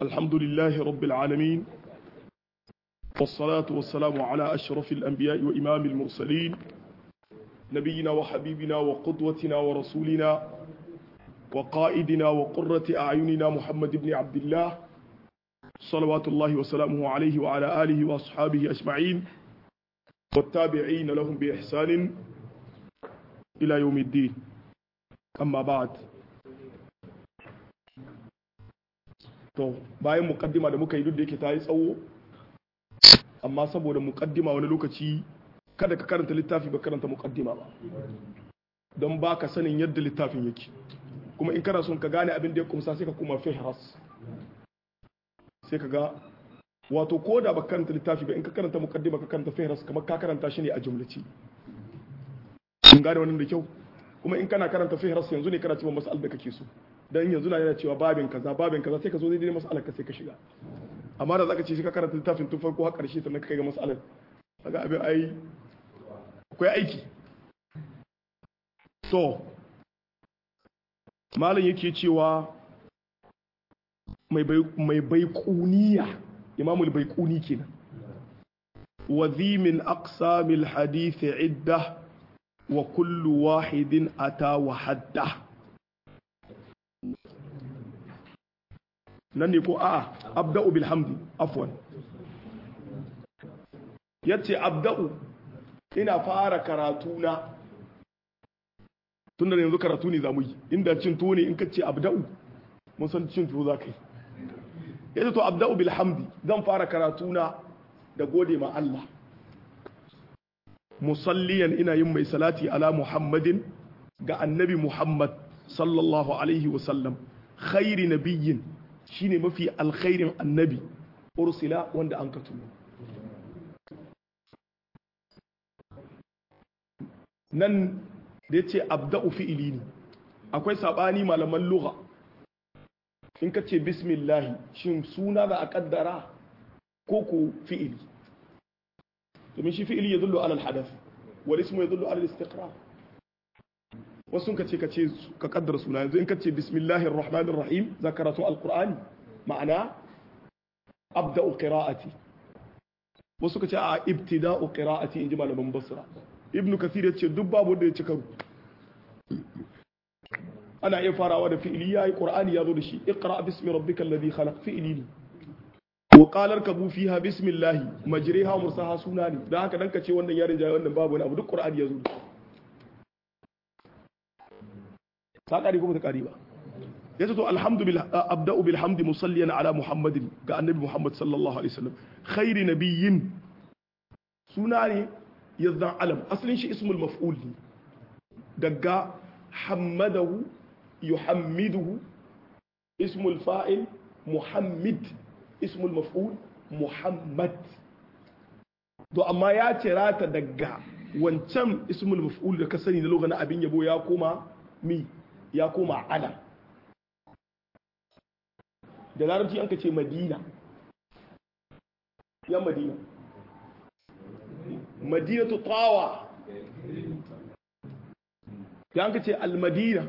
الحمد لله رب العالمين والصلاة والسلام على أشرف الأنبياء وإمام المرسلين نبينا وحبيبنا وقدوتنا ورسولنا وقائدنا وقرة أعيننا محمد بن عبد الله صلوات الله وسلامه عليه وعلى آله وأصحابه أجمعين والتابعين لهم بإحسان إلى يوم الدين أما بعد to bayan mukaddima da muka yi duk da yake ta yi tsawo amma saboda mukaddima wani lokaci kada ka karanta littafi ba karanta mukaddima ba don ba ka sanin yadda littafin yake kuma in kana son ka gane abin da ya kumsa sai ka kuma fihras sai ka ga wato ko da ba karanta littafi ba in ka karanta mukaddima ka karanta fihras kamar ka karanta shi ne a jumlaci kun gane wannan da kyau kuma in kana karanta fihras yanzu ne kana cewa mas'al da kake so dan yanzu na yana cewa babin kaza babin kaza sai ka zo daidai mas'alar ka sai ka shiga amma da zaka ce shi ka karanta littafin tun farko har karshe sannan ka kai ga mas'alar kaga abin ai akwai aiki to malam yake cewa mai baikuniya imamul baikuni kenan وذي من أقسام الحديث عدة وكل واحد أتى وحده نني كو آه أبدأ بالحمد عفوا yace abda'u ina fara karatuna tunda yanzu karatu ne zamu yi inda cin tuwo ne in ka ce abda'u mun san cin tuwo za ka yi yace to abda'u bil hamdi zan fara karatuna da gode ma Allah musalliyan ina yin mai salati ala muhammadin ga annabi muhammad sallallahu alaihi wasallam khairi nabiyyin shine mafi alkhairin annabi ursila wanda an ka tuno nan da ya ce abda'u fi'ili ne akwai saɓani malaman lugha in ka ce bismillahi shin suna za a ƙaddara ko ko fi'ili domin shi fi'ili ya zullo alal hadaf wal ismu ya zullo alal istiqrar wasu ka ce ka ce ka kaddara suna yanzu in ka ce bismillahir rahmanir rahim za karatu alqur'ani ma'ana abda'u qira'ati wasu ka ce a ibtida'u qira'ati in ji malaman basra ibnu kathir ya ce duk babu da ya ci karo ana iya farawa da fi'ili yayi qur'ani ya zo da shi iqra bismi rabbikal ladhi khalaq fi'ili ne wa qalar kabu fiha bismillah majriha mursaha suna ne dan haka dan ka ce wannan yarin jayi wannan babu wani abu duk qur'ani ya zo da ta kari kuma ta kari ba yace to alhamdulillah abda'u bil hamdi musalliyan ala muhammadin ga annabi muhammad sallallahu alaihi wasallam khairi nabiyyin suna ne yazan alam asalin shi ismul maf'ul ne daga hammadahu yuhammiduhu ismul fa'il muhammid ismul maf'ul muhammad to amma ya cira ta daga wancan ismul maf'ul da ka sani na lokacin abin yabo ya koma mi ya koma alam da larabci an ka ce madina ya madina madinatu tawa ya an ka ce almadina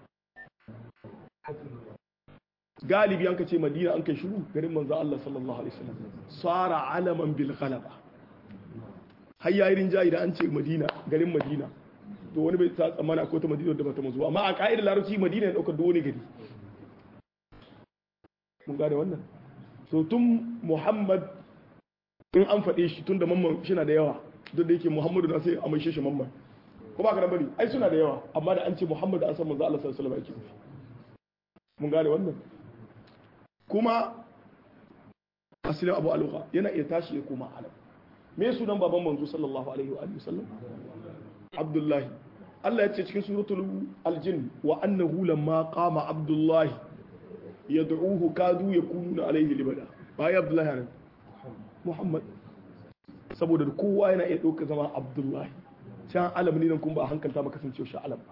galibi an ka ce madina an kai shiru garin manzo Allah sallallahu alaihi wasallam sara alaman bil ghalaba har yayi rinjayi da an ce madina garin madina to wani bai ta tsammana ko ta madina da bata mazu amma a ka'idar larabci madina ya dauka da wani gari mun gane wannan to tun muhammad in an faɗe shi tun da mamman shi na da yawa duk da yake muhammadu na sai a mai shi mamman ko ba ka da bari ai suna da yawa amma da an ce muhammadu an san manzo Allah sallallahu alaihi wasallam yake mun gane wannan kuma asilin abu aluka yana iya tashi ya koma alam me sunan baban manzo sallallahu alaihi wa alihi wasallam abdullahi Allah ya ce cikin suratul aljin wa annahu lamma qama abdullahi yad'uhu kadu yakununa alaihi libada ba ya abdullahi ne muhammad saboda kowa yana iya dauka zama abdullahi can alam ne nan kuma ba a hankalta ba kasancewa shi alam ba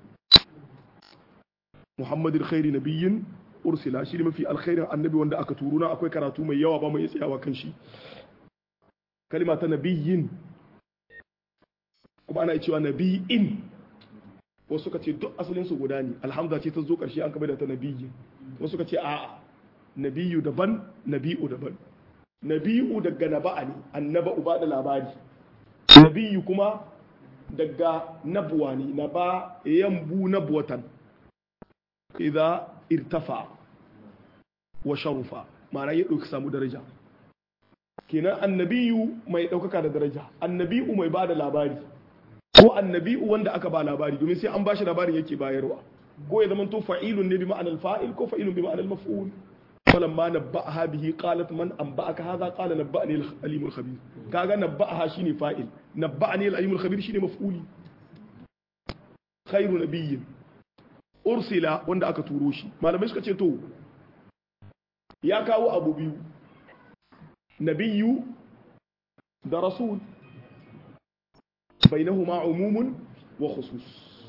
muhammadin khairi nabiyyin ursila shi ne mafi alkhairin annabi wanda aka turuna akwai karatu mai yawa ba mai tsayawa kan shi kalima ta nabiyyin kuma ana cewa nabiyin wasu suka ce duk asalin su guda ne alhamza ce ta zo karshe an kaba da ta nabiyyin wasu suka ce a'a nabiyu daban nabi'u daban nabi'u daga naba'a ne annaba uba da labari nabiyu kuma daga nabuwa ne na ba yambu nabuwatan idza irtafa wa sharufa ma'ana ya ɗauki samu daraja kenan annabiyu mai ɗaukaka da daraja annabi'u mai ba da labari ko annabi'u wanda aka ba labari domin sai an bashi labarin yake bayarwa ko ya zama to fa'ilun ne bi ma'anar fa'il ko fa'ilun bi ma'anar maf'ul falamma nabba'aha bihi qalat man anba'aka hadha qala nabba'ani al-alim al-khabir kaga nabba'aha shine fa'il nabba'ani al-alim al-khabir shine maf'uli khairu nabiyyin ursila wanda aka turo shi malamai suka ce to ya kawo abu biyu nabiyyu da rasul bainahuma umumun wa khusus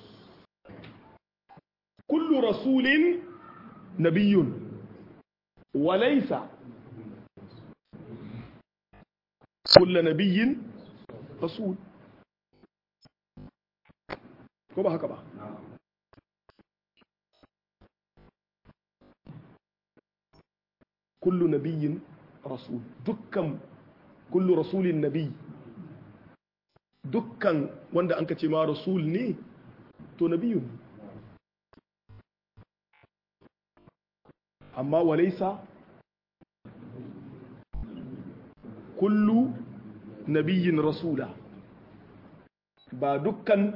kullu rasulin nabiyyun وليس كل نبي رسول ko ba haka ba kullu nabiyyin rasul dukkan kullu rasulin nabi dukkan wanda an ka ce ma rasul ne to nabiyun amma walaisa kullu nabiyyin rasula ba dukkan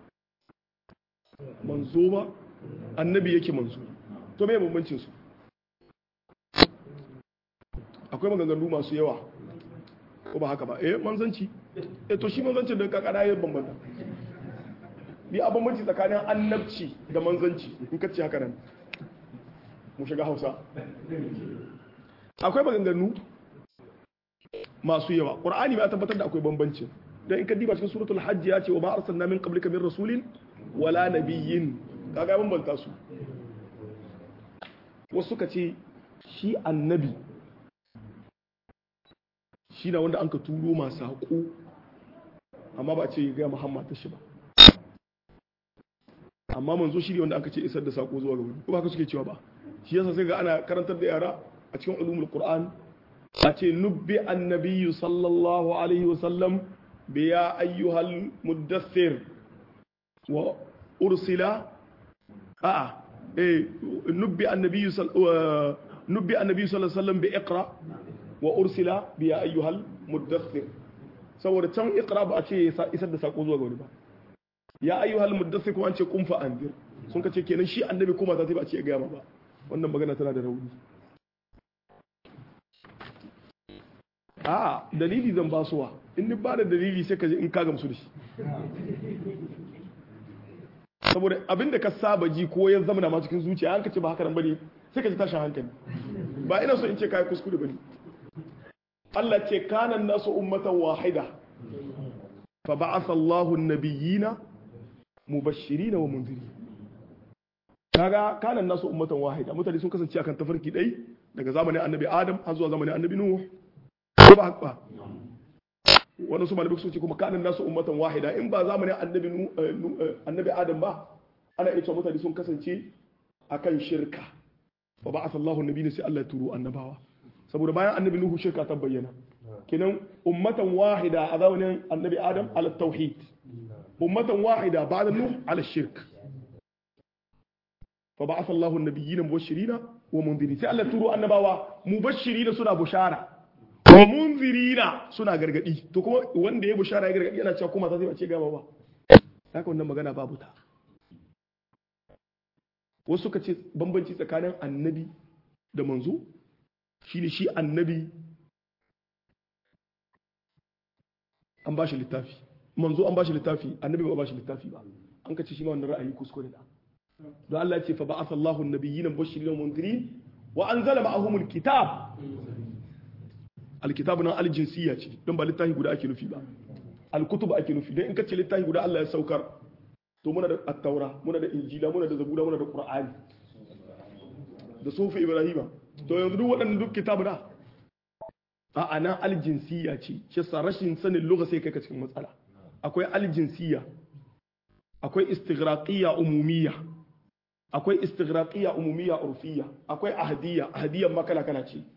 manzo ba annabi yake manzo to me bambancin su akwai maganganu masu yawa ko ba haka ba eh manzanci eh to shi manzancin da kakara ya bambanta bi a bambanci tsakanin annabci da manzanci in ka ce haka nan mu shiga hausa akwai maganganu masu yawa ƙur'ani ya tabbatar da akwai bambanci don in ka diba cikin suratul hajji ya ce wa ma arsalna min qablika min rasulin wala nabiyyin kaga ya bambanta su wasu suka ce shi annabi shi na wanda an ka turo masu haƙo amma ba a ce ga muhammad ta shi ba amma manzo shi ne wanda aka ce isar da sako zuwa ga wani ko ba ka suke cewa ba shi yasa sai ga ana karantar da yara a cikin ulumul qur'an a ce nubbi annabiyyu sallallahu alaihi wasallam bi ya ayyuhal muddathir wa ursila a'a eh nubbi annabiyyu nubbi annabiyyu sallallahu alaihi wasallam bi iqra wa ursila bi ya ayyuhal muddathir saboda can iqra ba a ce isar da sako zuwa ga wani ba ya ayyuhal muddathir kuma an ce kun fa anzir sun ka ce kenan shi annabi kuma za ta ba a ce ga ba wannan magana tana da rauni a dalili zan ba suwa in ni ba da dalili sai ka je in ka gamsu da shi saboda abinda ka saba ji ko ya zama ma cikin zuciya an ka ce ba haka nan bane sai ka ji tashin hankali ba ina so in ce kai kuskure bane Allah ce kanan nasu ummatan wahida fa ba'atha Allahu an-nabiyyina mubashirin wa munzirin kaga kanan nasu ummatan wahida mutane sun kasance akan tafarki dai daga zamanin annabi adam har zuwa zamanin annabi nuh ko ba haka wani su malamai sun ce kuma kanan nasu ummatan wahida in ba zamanin annabi annabi adam ba ana iya cewa mutane sun kasance akan shirka wa ba asallahu annabi ne sai Allah ya turo annabawa saboda bayan annabi nuhu shirka ta bayyana kenan ummatan wahida a zamanin annabi adam ala tauhid ummatan wahida ba'da nuh ala shirk فبعث الله النبيين مبشرين ومنذرين sai Allah turo annabawa mubashirina suna bushara wa munzirina suna gargadi to kuma wanda ya bushara ya gargadi yana cewa kuma sai ba ce gaba ba haka wannan magana babu ta wasu suka ce bambanci tsakanin annabi da manzo shine shi annabi an ba shi littafi manzo an ba shi littafi annabi ba ba shi littafi ba an ka ce shi ma wannan ra'ayi kuskure da don Allah ce fa ba'atha Allahu an-nabiyyin mubashirin wa mundirin wa anzala ma'ahum al-kitab al-kitab nan al-jinsiyya ce don ba littafi guda ake nufi ba al-kutub ake nufi dan in ka ce littafi guda Allah ya saukar to muna da at-taura muna da injila muna da zabura muna da qur'ani da sufi ibrahima to yanzu duk waɗannan duk kitabu da a ana al-jinsiyya ce shi sa rashin sanin lugha sai kai ka cikin matsala akwai al-jinsiyya akwai istighraqiyya umumiyya akwai istighraqiyya umumiyya urfiyya akwai ahdiyya ahdiyyan ma kala kala ce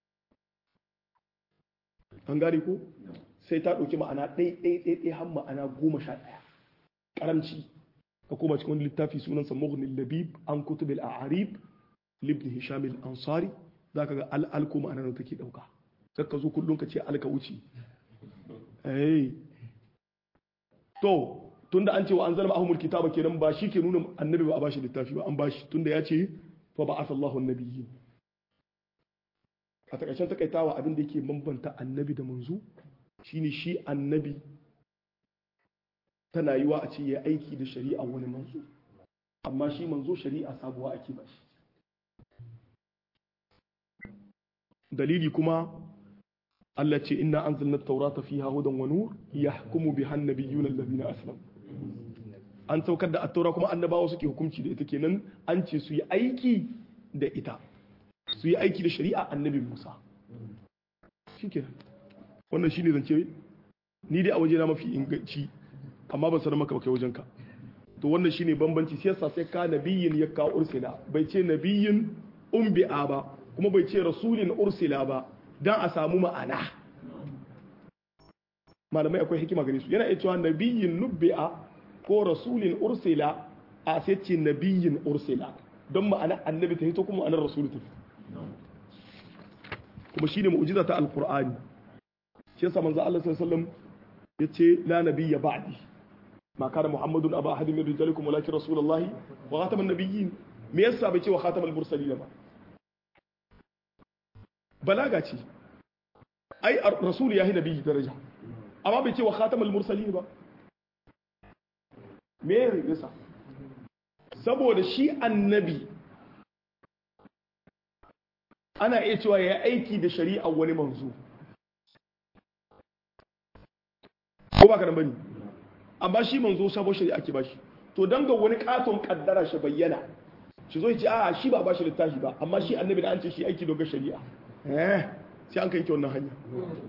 an gane ko sai ta ɗauki ma'ana ɗai ɗai ɗai ɗai har ma'ana goma sha ɗaya ƙaramci ka koma cikin wani littafi sunansa mughni labib an kutub al-a'arib libni hisham al-ansari zaka ga al ko ma'ana da take ɗauka sai ka zo kullum ka ce alka wuce eh to tunda an ce wa anzalna ahumul kitaba kenan ba shi ke nuna annabi ba a bashi littafi ba an bashi tunda ya ce fa ba'atha Allahu an-nabiyyin a takaicen takaitawa abin da yake bambanta annabi da manzo shine shi annabi tana yiwa a ce ya aiki da shari'a wani manzo amma shi manzo shari'a sabuwa ake ba shi dalili kuma Allah ce inna anzalna at-taurata fiha hudan wa nur yahkumu biha an-nabiyyuna alladhina aslamu an saukar da at-taura kuma annabawa suke hukunci da ita kenan an ce su yi aiki da ita su yi aiki da shari'a annabi Musa shikenan wannan shine zance ni dai a waje na mafi inganci amma ban sanar maka ba kai wajenka to wannan shine bambanci sai yasa sai ka nabiyin ya ka ursila bai ce nabiyin umbi'a ba kuma bai ce rasulin ursila ba dan a samu ma'ana malamai akwai hikima gare su yana iya cewa nabiyin nubbi'a ko rasulin ursila a sai ce nabiyin ursila don ma'ana annabi ta hito kuma ma'anar rasulu ta kuma shine mu'jiza ta alqur'ani shi yasa manzo Allah sallallahu alaihi wasallam yace la nabiyya ba'di ma kana muhammadun aba ahadin min rijalikum walakin rasulullahi wa khataman nabiyyin me yasa bai ce wa khatamal mursalin ba balaga ce ai rasul yahi nabiyyi daraja amma bai ce wa khatamal mursalin ba me yasa saboda shi annabi ana iya cewa ya aiki da shari'a wani manzo ko ba ka bane amma shi manzo sabon shari'a ake bashi to dan ga wani katon kaddara shi bayyana shi zo ce a shi ba bashi littafi ba amma shi annabi da an ce shi aiki doga shari'a eh sai an kai ki wannan hanya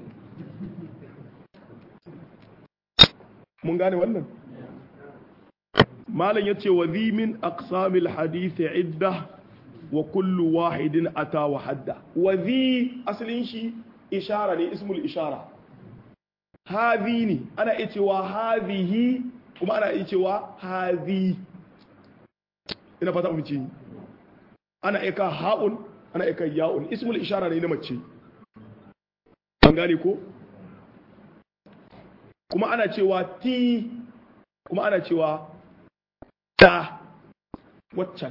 mun gane wannan malam yace wa zi min aqsamil hadith idda wa kullu wahidin ata wa hadda wa zi asalin shi ishara ne ismul ishara hadhi ne ana iya cewa hadhihi kuma ana iya cewa hadhi ina fata mu ce ana iya ka ha'un ana iya ka ya'un ismul ishara ne na mace an gane ko kuma ana cewa ti kuma ana cewa ta waccan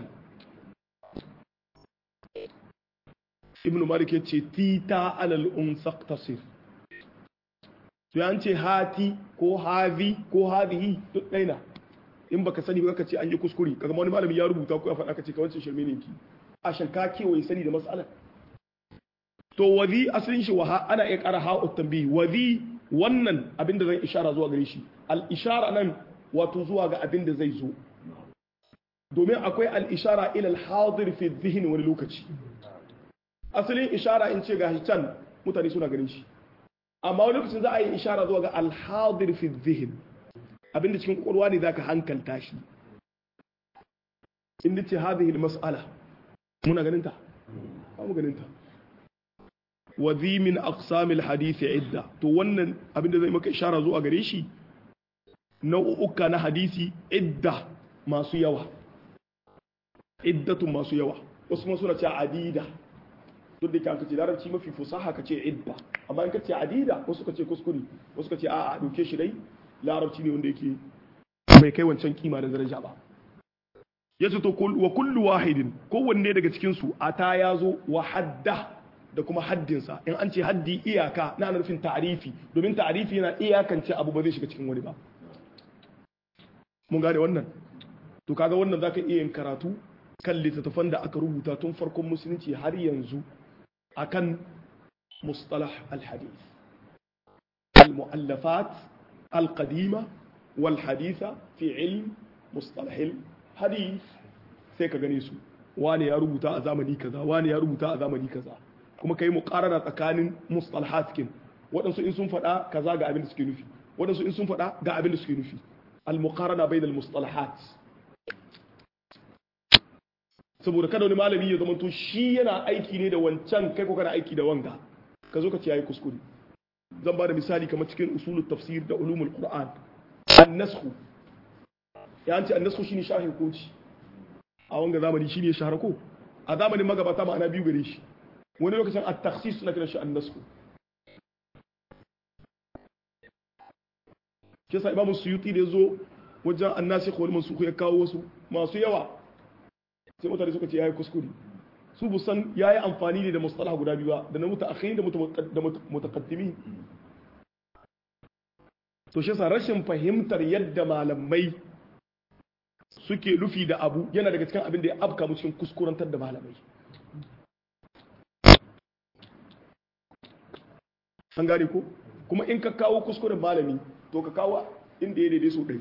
ibn malik ya ce ti ta alal unsaq tasir to ya ce hati ko hazi ko hazihi duk ɗaina in baka sani ba ka ce an yi kuskure kaga wani malami ya rubuta ko ya faɗa ka ce ka wancan shirme ne ki a shanka kewaye sani da mas'alar to wazi asalin shi waha ana iya ƙara ha'ut tambayi wazi wannan abin da zan ishara zuwa gare shi al ishara nan wato zuwa ga abin da zai zo domin akwai al ishara ila al hadir fi dhihn wani lokaci asalin ishara in ce ga can mutane suna ganin shi amma wani lokacin za a yi ishara zuwa ga al hadir fi dhihn abin da cikin kwakwalwa ne zaka hankalta shi in ce hadhihi al mas'ala muna ganin ta ba mu ganin ta wa zi min aqsamil hadisi idda to wannan abin da zai maka ishara zuwa gare shi nau'uka na hadisi idda masu yawa iddatun masu yawa wasu kuma suna ce adida duk da kan kace larabci mafi fusaha kace idda amma in kace adida wasu kace kuskure wasu kace a'a dauke shi dai larabci ne wanda yake bai kai wancan kima da daraja ba yace to wa kullu wahidin kowanne daga cikin su ata yazo wa hadda da kuma haddinsa in an ce haddi iyaka na nufin ta'arifi domin ta'arifi yana iyakance abu ba zai shiga cikin wani ba mun gane wannan to kaga wannan zaka iya yin karatu kan littattafan da aka rubuta tun farkon musulunci har yanzu akan mustalah al-hadith al-mu'allafat al-qadima wal haditha fi ilm mustalah al-hadith sai ka gane su wani ya rubuta a zamani kaza wani ya rubuta a zamani kaza kuma kai muqarara tsakanin mustalahat kin waɗansu in sun faɗa kaza ga abin da suke nufi waɗansu in sun faɗa ga abin da suke nufi al muqarana bainal mustalahat saboda kada wani malami ya zamanto shi yana aiki ne da wancan kai ko kana aiki da wanga ka zo ka ce yayi kuskure zan ba da misali kamar cikin usulul tafsir da ulumul qur'an an-nasxu ya an ce an-nasxu shine shahin koci a wanga zamani shine shahara ko a zamanin magabata ma'ana biyu gare shi wani lokacin at-takhsis suna kiran shi an-nasxu kisa imamu suyuti da zo wajen annasikh wal mansukh ya kawo wasu masu yawa sai mutane suka ce yayi kuskure su busan yayi amfani ne da mustalah guda biyu ba da na mutaakhirin da mutaqaddimin to shi yasa rashin fahimtar yadda malamai suke lufi da abu yana daga cikin abin da ya afka mu cikin kuskurantar da malamai an gane ko kuma in ka kawo kuskuren malami to ka kawo inda ya daidai so ɗari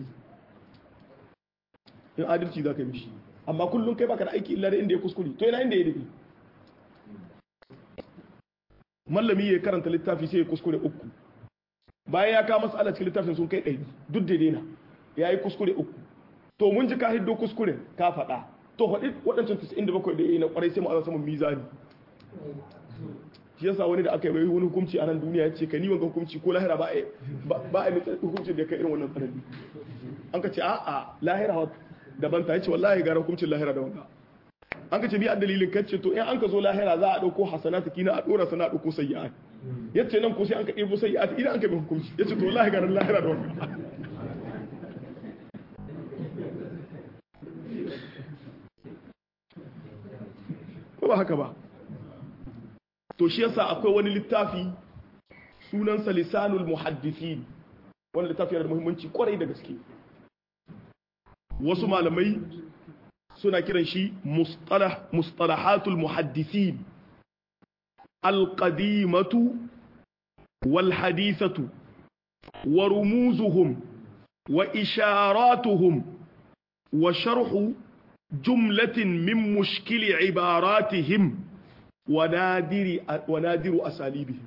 in adalci za ka yi mishi amma kullum kai baka da aiki illa da inda ya kuskure to yana inda ya daidai mallami ya karanta littafi sai ya kuskure uku bayan ya kawo masala cikin littafin sun kai ɗari duk daidai na ya yi kuskure uku to mun ji ka hiddo kuskure ka faɗa to faɗi waɗancan 97 da ya yi na ƙwarai sai mu aza saman mizani shi yasa wani da aka yi mai wani hukunci a nan duniya ya ce ka ni wanga hukunci ko lahira ba a yi hukunci da ka irin wannan tsanani an ka ce a'a lahira daban ta yace wallahi gara hukuncin lahira da wanga an ka ce bi a dalilin kan ce to in an ka zo lahira za a dauko hasanatu kina a dora sana a dauko sayyi'at yace nan ko sai an ka ɗebo sayyi'at idan an ka bi hukunci yace to wallahi gara lahira da wanga ko ba haka ba to shi yasa akwai wani littafi sunansa lisanul muhaddithin wani littafi yana da muhimmanci kwarai da gaske wasu malamai suna kiran shi mustalahatul muhaddithin alqadimatu wal hadithatu wa rumuzuhum wa isharatuhum wa sharhu jumlatin min mushkili ibaratihim wanadiru asalibi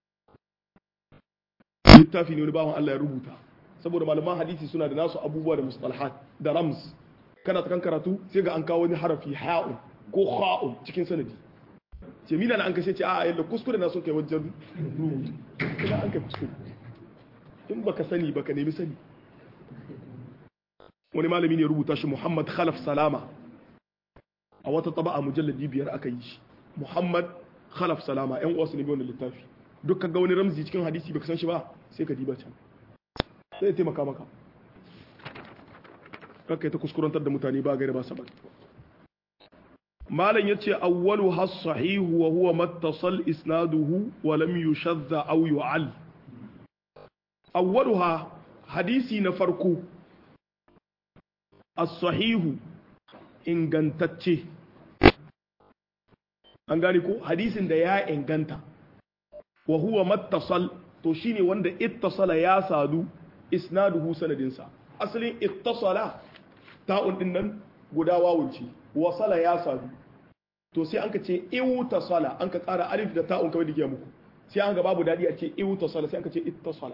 littafi ne wani bawan Allah ya rubuta saboda malaman hadisi suna da nasu abubuwa da mustalahat da rams kana ta kan karatu sai ga an kawo wani harafi ha'un ko ha'un cikin sanadi ce mina na an kashe ce a yalla kuskure na sun kai wajen rubutu ina an kai kuskure in baka sani baka nemi sani wani malami ne rubuta shi Muhammad Khalaf Salama a wata taba'a mujalladi biyar aka yi shi Muhammad Khalaf Salama ‘yan uwasu ne wannan littafi duk ga wani ramzi cikin hadisi baka san shi ba sai ka diba can sai taimaka maka kakka ta kuskurantar da mutane ba gaira ba sabar malam ya ce awwalu has sahihu wa huwa mattasal isnaduhu wa lam yushadda aw yu'al awwaluha hadisi na farko as-sahihu ingantacce an gane ko hadisin da ya inganta wa huwa mattasal to shine wanda ittasala ya sadu isnaduhu sanadinsa asalin ittasala ta'un din nan guda wawunci wasala ya sadu to sai an ka ce iwtasala an ka ƙara alif da ta'un kawai dake muku sai an ga babu dadi a ce iwtasala sai an ka ce ittasala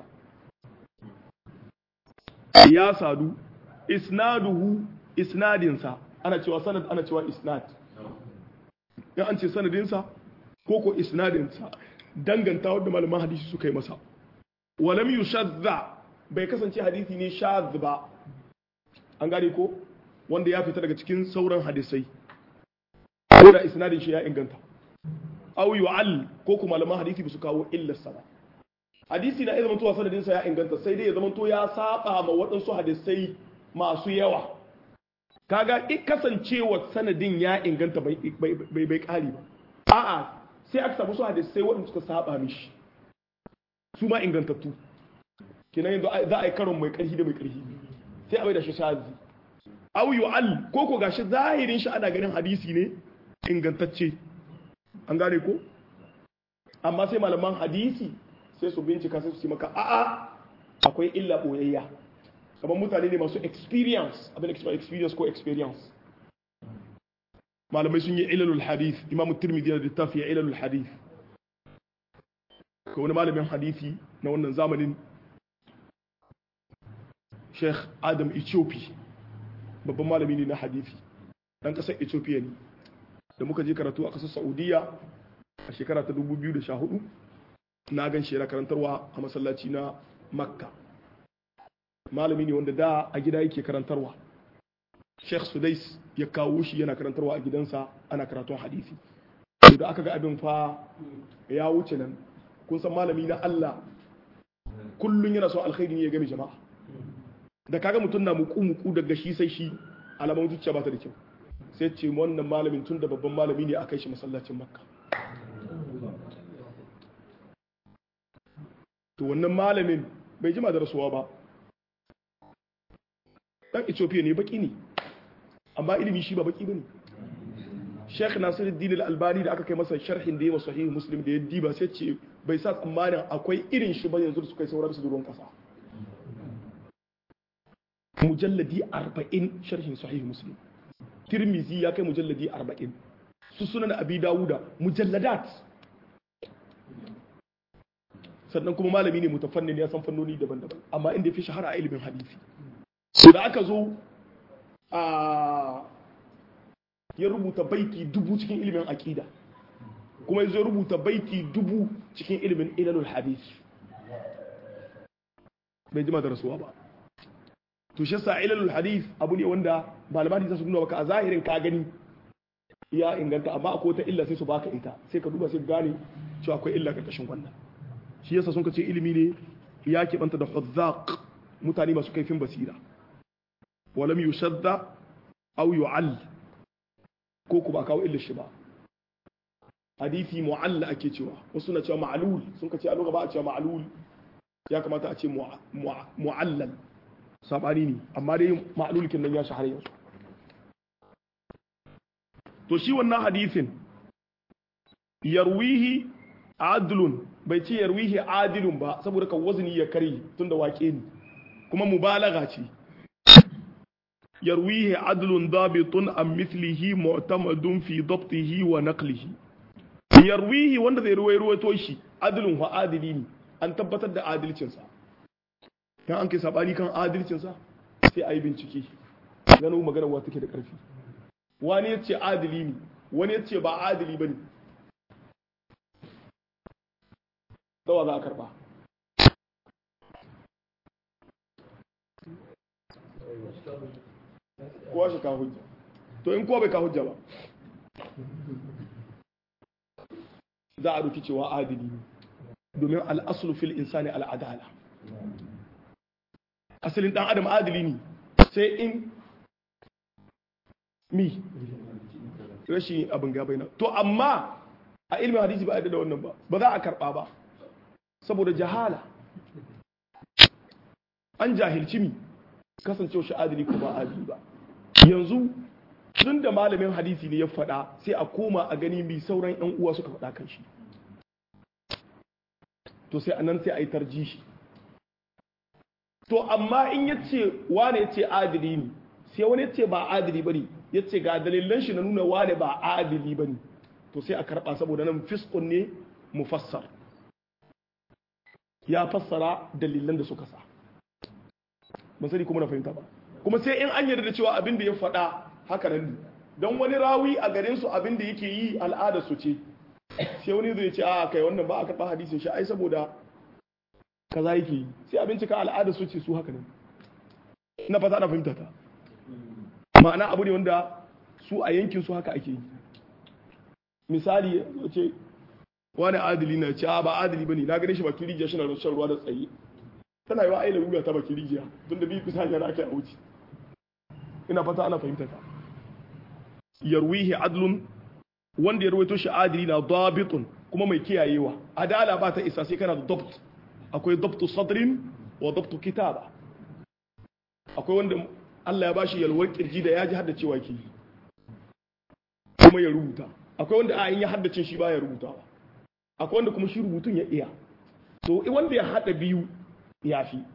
ya sadu isnaduhu isnadinsa ana cewa sanad ana cewa isnad in an ce sanadinsa ko ko isnadinsa danganta wadda malaman hadisi suka yi masa walam yushadda bai kasance hadisi ne shadh ba an gane ko wanda ya fita daga cikin sauran hadisai ko da isnadin shi ya inganta aw yu'al ko kuma malaman hadisi ba su kawo illar sa ba hadisi na iya zamantowa sanadinsa ya inganta sai dai ya zamanto ya saba ma waɗansu hadisai masu yawa kaga in kasancewa sanadin ya inganta bai bai kari ba a'a sai aka samu su hadisai waɗanda suka saba mishi su ma ingantattu kenan yanzu za a yi karon mai ƙarfi da mai ƙarfi sai a bai da shi shazi aw yu'al ko ko gashi zahirin shi ana ganin hadisi ne ingantacce an gane ko amma sai malaman hadisi sai su bincika sai su ce maka a'a akwai illa boyayya kamar mutane ne masu experience abin da experience ko experience malamai sun yi ilalul hadith imamu tirmidhi da littafi ya ilalul hadith ko wani malamin hadisi na wannan zamanin sheikh adam ethiopia babban malami ne na hadisi dan kasar ethiopia ne da muka je karatu a ƙasar saudiya a shekara ta 2014 na gan shi yana karantarwa a masallaci na makka malami ne wanda da a gida yake karantarwa sheikh sudais ya kawo shi yana karantarwa a gidansa ana karatun hadisi da aka ga abin fa ya wuce nan kun san malami na allah kullum yana son alkhairi ne ya game jama'a da kaga mutum na muku muku daga shi sai shi alamun zuciya ba ta da kyau sai ce wannan malamin tun da babban malami ne a kai shi masallacin makka to wannan malamin bai jima da rasuwa ba dan ethiopia ne baki ne amma ilimi shi ba baki bane sheikh nasiruddin al-albani da aka kai masa sharhin da yawa sahih muslim da ya diba sai ce bai sa tsammanin akwai irin shi ba yanzu su kai sauran su duron kasa mujalladi 40 sharhin sahih muslim tirmizi ya kai mujalladi 40 su sunan abi dawuda mujalladat sannan kuma malami ne mutafannin ya san fannoni daban-daban amma inda ya fi shahara a ilimin hadisi so da aka zo a ya rubuta baiti dubu cikin ilimin aqida kuma ya zo rubuta baiti dubu cikin ilimin ilalul hadis bai jima da rasuwa ba to shi sa ilalul hadis abu ne wanda malaman za su nuna maka a zahirin ka gani ya inganta amma akwai wata illa sai su baka ita sai ka duba sai gane cewa akwai illa karkashin wannan shi yasa sun ce ilimi ne ya keɓanta da huzzaq mutane masu kaifin basira walam yushadda aw yu'all ko ku ba kawo illa shi ba hadisi mu'alla ake cewa wasu na cewa ma'lul sun ce a ba a cewa ma'lul ya kamata a ce mu'allal sabani ne amma dai ma'lul kin nan ya shahara yanzu to shi wannan hadisin yarwihi adlun bai ce yarwihi adilun ba saboda kan wazni ya kare tunda wake ne kuma mubalaga ce yarwihi adlun dabitun an mithlihi mu'tamadun fi dabtihi wa naqlihi yarwihi wanda zai ruwai ruwaito shi adlun wa adili ne an tabbatar da adalcinsa dan an kai sabani kan adalcinsa sai a yi bincike gano magana wa take da karfi wani ya ce adili ne wani ya ce ba adili ba ne dawa za a karba kowa shi ka hujja to in kowa bai ka hujja ba za a ruki cewa adili ne domin al'asulu fil insani al'adala asalin dan adam adili ne sai in mi rashin abin gabai na to amma a ilmin hadisi ba a da wannan ba ba za a karba ba saboda jahala an jahilci mi kasancewa shi adili ko ba adili ba yanzu tun da malamin hadisi ne ya faɗa sai a koma a gani bi sauran yan uwa suka faɗa kan shi to sai anan sai a yi tarjishi to amma in ya ce wane ya ce adili ne sai wani ya ce ba adili ba ne ya ce ga dalilan shi na nuna wane ba adili ba ne to sai a karɓa saboda nan fiskon ne mufassar ya fassara dalilan da suka sa ban sani kuma na fahimta ba kuma sai in an yarda da cewa abin da ya faɗa haka nan ne don wani rawi a garin su abin da yake yi al'ada su ce sai wani zai ce a kai wannan ba a karɓa hadisin shi ai saboda kaza yake yi sai a bincika al'ada su ce su haka nan ina fata ana fahimta ta ma'ana abu ne wanda su a yankin su haka ake yi misali ce wani adili na ce ba adili bane na gane shi bakin rijiya shi na shan ruwa da tsaye tana yi wa aila wuya ta bakin rijiya tun da bi bisa hanyar ake a wuce ina fata ana fahimta ta yarwihi adlun wanda ya rawaito shi adili na dabitun kuma mai kiyayewa adala ba ta isa sai kana da dabt akwai dabtu sadrin wa dabtu kitaba akwai wanda Allah ya bashi yalwar kirji da ya ji haddace wa ke kuma ya rubuta akwai wanda a ya haddace shi baya rubutawa akwai wanda kuma shi rubutun ya iya to wanda ya hada biyu ya fi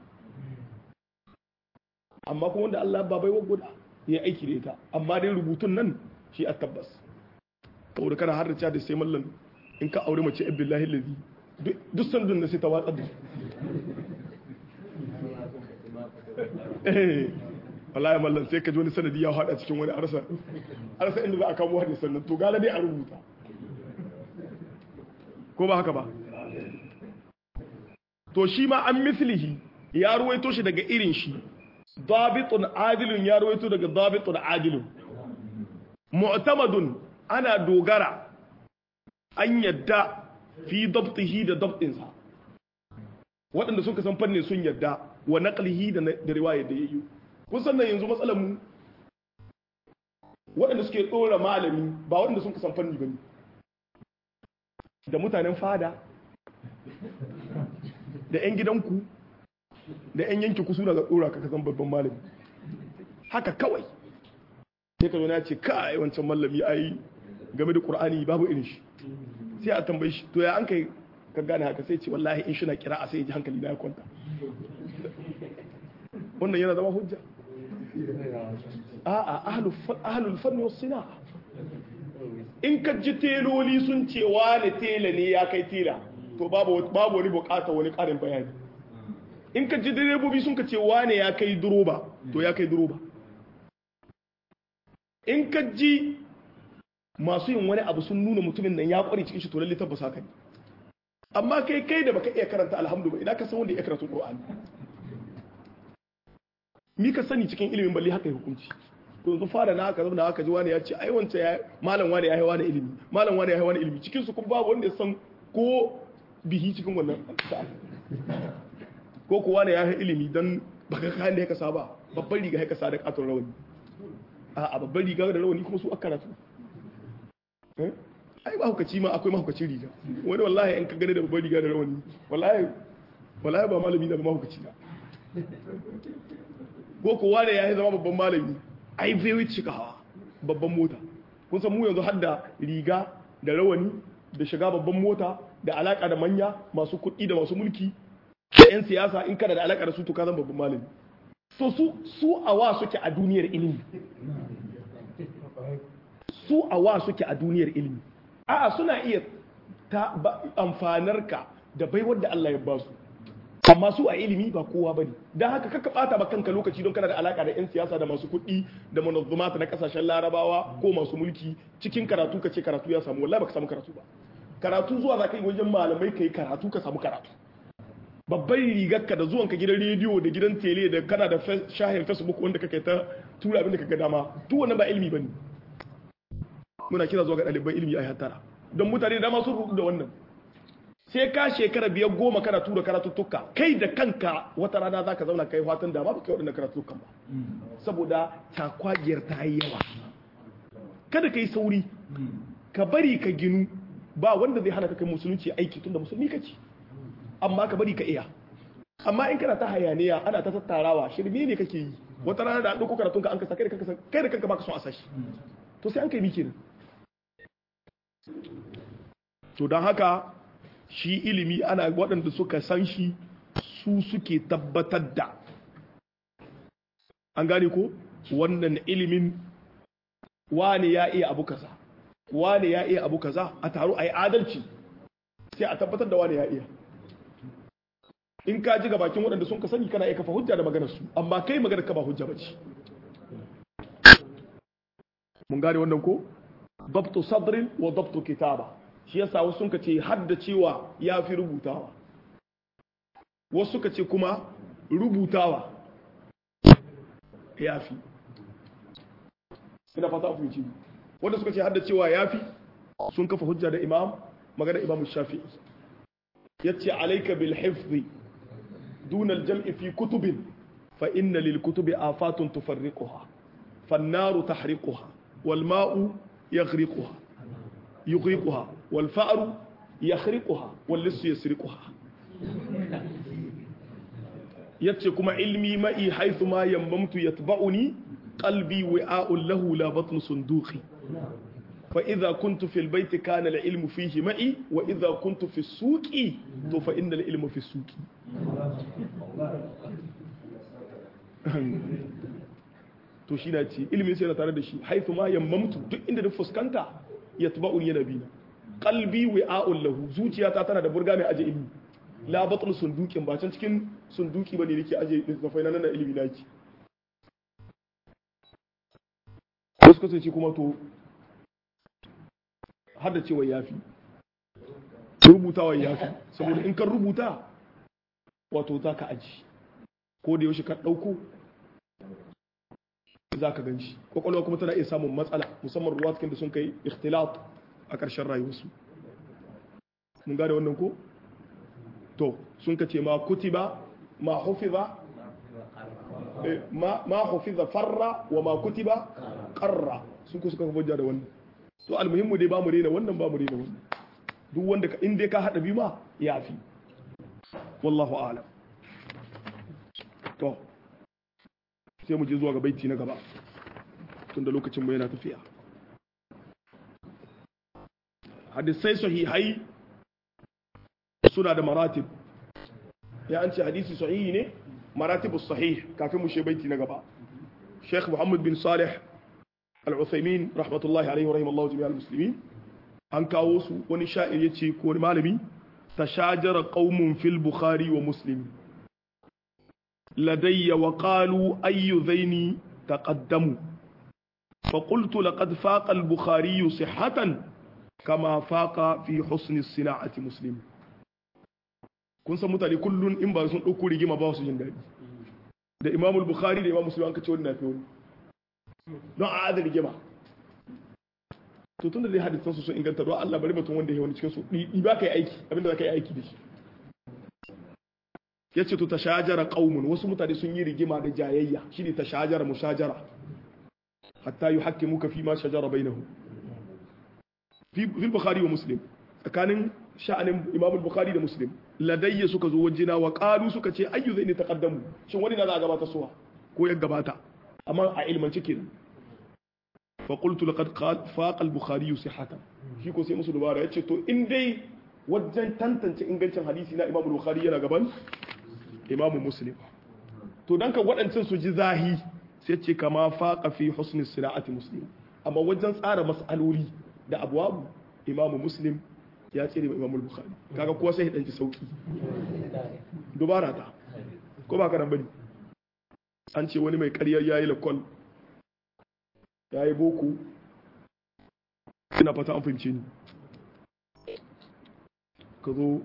amma kuma wanda Allah ba bai guda ya aiki da ita amma dai rubutun nan shi a tabbas saboda kana haddace da sai mallan in ka aure mace billahi lazi duk sandun da sai ta watsar da wallahi mallan sai ka ji wani sanadi ya hada cikin wani arsa arsa inda za a kamo hadisan nan to gala dai a rubuta ko ba haka ba to shi ma an mislihi ya ruwaito shi daga irin shi dabitun adilun ya ruwaito daga dabitun adilun mu'tamadun ana dogara an yadda fi dabtihi da dabtinsa waɗanda suka san fannin sun yadda wa naqlihi da da riwayar da yayi kun san nan yanzu matsalar mu waɗanda suke dora malami ba waɗanda sun san fanni bane da mutanen fada da 'yan gidanku da 'yan yanki kusu daga dora ka zan babban malami haka kawai sai ka zo na ce kai wancan malami ai game da qur'ani babu irin shi sai a tambaye shi to ya an kai ka gane haka sai ce wallahi in shina kira a sai ji hankali na ya kwanta wannan yana zama hujja a'a ahlul ahlul fanni was sina in ka ji teloli sun ce wani tela ne ya kai tela to babu babu wani bukata wani karin bayani in ka ji direbobi sun ka ce wane ya kai duroba to ya kai duroba in ka ji masu yin wani abu sun nuna mutumin nan ya kware cikin shi to lalle tabbas haka ne amma kai kai da baka iya karanta alhamdu ba idan ka san wanda ya karanta Qur'ani mi ka sani cikin ilimin balle haka ya hukunci to yanzu fara na haka zauna haka ji wani ya ce ai wance ya malam wani ya yi wani ilimi malam wani ya yi wani ilimi cikin su kuma babu wanda ya san ko bihi cikin wannan ko kuwa ne ya yi ilimi don baka kayan da ya kasa ba babban riga ya kasa da katon rawani a babban riga da rawani kuma su aka karatu ai mahaukaci ma akwai mahaukacin riga wani wallahi in ka gane da babban riga da rawani wallahi wallahi ba malami na ba mahaukaci na ko kuwa ne ya yi zama babban malami ai bai cikawa babban mota kun san mu yanzu har da riga da rawani da shiga babban mota da alaka da manya masu kuɗi da masu mulki da 'yan siyasa in kana da alaka da su to ka zan babban malami to su su awa suke a duniyar ilimi su awa suke a duniyar ilimi a'a suna iya ta amfanar ka da baiwar da Allah ya ba su amma su a ilimi ba kowa bane dan haka kaka bata ba kanka lokaci don kana da alaka da 'yan siyasa da masu kuɗi da manazzumata na kasashen larabawa ko masu mulki cikin karatu ka ce karatu ya samu wallahi baka samu karatu ba karatu zuwa za ka yi wajen malamai ka yi karatu ka samu karatu babban rigarka da zuwanka gidan rediyo da gidan tele da kana da shahin facebook wanda kake ta tura abin da kaga dama duk wannan ba ilimi bane muna kira zuwa ga ɗaliban ilimi a hattara don mutane da dama sun rudu da wannan sai ka shekara biyar goma kana tura karatuttuka kai da kanka wata rana za ka zauna kai fatan da ba ba kai waɗannan karatuttukan ba saboda takwagiyar ta yi yawa kada ka yi sauri ka bari ka ginu ba wanda zai hana ka kai musulunci aiki tunda musulmi kake amma ka bari ka iya amma in kana ta hayaniya ana ta tattarawa shirme ne kake yi wata rana da an ɗauko karatun ka an kasa kai da kanka kai da kanka baka son a sashi to sai an kai miki to don haka shi ilimi ana waɗanda suka san shi su suke tabbatar da an gane ko wannan ilimin wane ya iya abu kaza wane ya iya abu kaza a taro a yi adalci sai a tabbatar da wane ya iya in ka ji ga bakin waɗanda sun ka sani kana iya kafa hujja da maganar su amma kai maganar ka ba hujja ba ce mun gane wannan ko dabtu sadrin wa dabtu kitaba shi yasa wasu sun ka ce hadda cewa ya fi rubutawa wasu suka ce kuma rubutawa ya fi ina fata ku yi wanda suka ce hadda cewa ya fi sun kafa hujja da imam magana imam shafi'i yace alayka bil hifzi دون الجمع في كتب فإن للكتب آفات تفرقها فالنار تحرقها والماء يغرقها يغرقها والفأر يخرقها واللص يسرقها يتكما علمي معي حيث ما يممت يتبعني قلبي وعاء له لا بطن صندوقي فإذا كنت في البيت كان العلم فيه معي وإذا كنت في السوق فإن العلم في السوق to shi na ce ilimin sai na tare da shi haifu ma yammamtu duk inda da fuskanta ya tuba uni yana bina qalbi wi'a'un lahu zuciyata tana da burga mai aje ilimi la batun sundukin ba can cikin sunduki bane nake aje littafai na nan ilimi naki wasu kasance kuma to har da cewa yafi rubutawa yafi saboda in kan rubuta wato za ka aji ko da yaushe ka ɗauko za ka gan shi kwakwalwa kuma tana iya samun matsala musamman ruwa cikin da sun kai ikhtilat a ƙarshen rayuwarsu mun gane wannan ko to sun ka ce ma kutiba ma hufiza ma hufiza farra wa ma kutiba qarra sun ku suka hujja da wannan to almuhimmu dai ba mu rena wannan ba mu rena wannan duk wanda ka in dai ka hada bi ma yafi wallahu a'lam to sai mu je zuwa ga baiti na gaba tunda lokacin mu yana tafiya hadisai sahihai suna da maratib ya an ce hadisi sahihi ne maratibu sahih kafin mu she baiti na gaba Sheikh Muhammad bin Salih Al-Uthaymin rahmatullahi alaihi wa rahimallahu jami'al muslimin an kawo su wani sha'ir yace ko wani malami tashajara qaumun fil bukhari wa muslim ladayya wa qalu ayyu dhaini taqaddamu فقلت لقد فاق البخاري صحة كما فاق في حسن الصناعة مسلم kun san mutane kullun in ba sun ɗauko rigima ba su jin daɗi da imamul bukhari da imam muslim an kace wani na fi wani don a adal rigima to tun da dai hadisan su sun inganta don Allah bari mutum wanda ya wani cikin su ɗi ba ka yi aiki abinda za ka yi aiki da shi ya ce to ta shajara ƙaumun wasu mutane sun yi rigima da jayayya shi ne ta shajara mushajara hatta yi haƙƙi muka fi ma shajara bai na hu fil bukhari wa muslim tsakanin sha'anin imam bukhari da muslim ladayya suka zo wajena wa qalu suka ce ayyu zai ne taqaddamu shin wani na za a gabata suwa ko ya gabata amma a ilmance kenan fa qultu laqad faqa al-bukhari sihhatan shi ko sai musu dubara yace to in dai wajen tantance ingancin hadisi na imam bukhari yana gaban imam muslim to dan ka waɗancan su ji zahi sai ce kama faqa fi husni sira'ati muslim amma wajen tsara mas'aloli da abwabu imam muslim ya tsere ma imam bukhari kaga kuwa sai ya danci sauki dubara ta ko ba ka nan bane an ce wani mai ƙaryar yayi lakol yayi boko ina fata an fahimce ni ka zo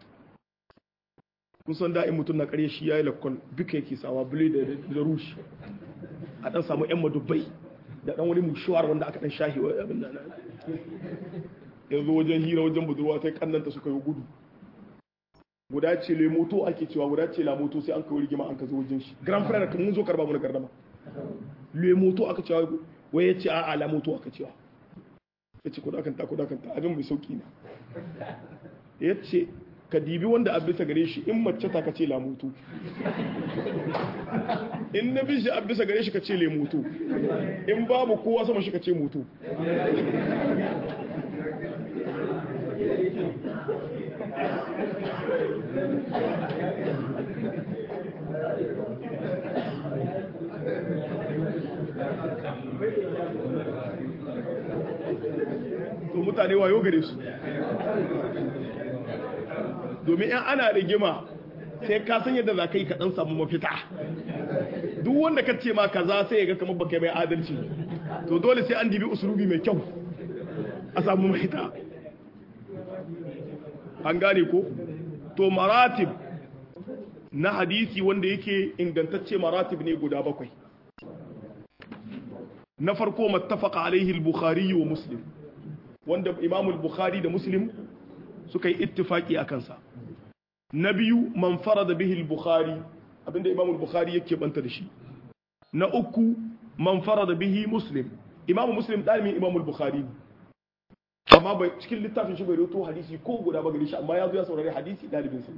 kusan da'in mutum na ƙarya shi yayi lakol duka yake sawa bule da rushi a dan samu yan madubai da dan wani mushuwar wanda aka dan shahi wa abin da yanzu wajen hira wajen budurwa sai kannanta suka yi gudu guda ce le moto ake cewa guda ce la moto sai an kai rigima an ka zo wajen shi grand frère kan mun zo karba mu na gardama le moto aka cewa wai yace a'a la moto aka cewa yace ko dakan ta ko dakan ta abin bai sauki ne yace ka dibi wanda a bisa gare shi in mace ta kace la moto in na bi shi a bisa gare shi ka ce le moto in babu kowa sama shi ka ce moto to mutane wayo gare su domin yan ana rigima sai ka san yadda za ka yi kaɗan samu mafita duk wanda ka ce ma kaza sai ya ga kamar baka mai adalci to dole sai an dibi usulubi mai kyau a samu mafita an gane ko to maratib na hadisi wanda yake ingantacce maratib ne guda bakwai na farko mattafaqa alaihi al-bukhari wa muslim wanda imam al-bukhari da muslim suka yi ittifaki a kansa na biyu man farada bihi al-bukhari abinda imam al-bukhari yake banta da shi na uku man farada bihi muslim imam muslim dalibin imam al-bukhari amma bai cikin littafin shi bai rawaito hadisi ko guda ba gare shi amma ya zo ya saurari hadisi dalibin sa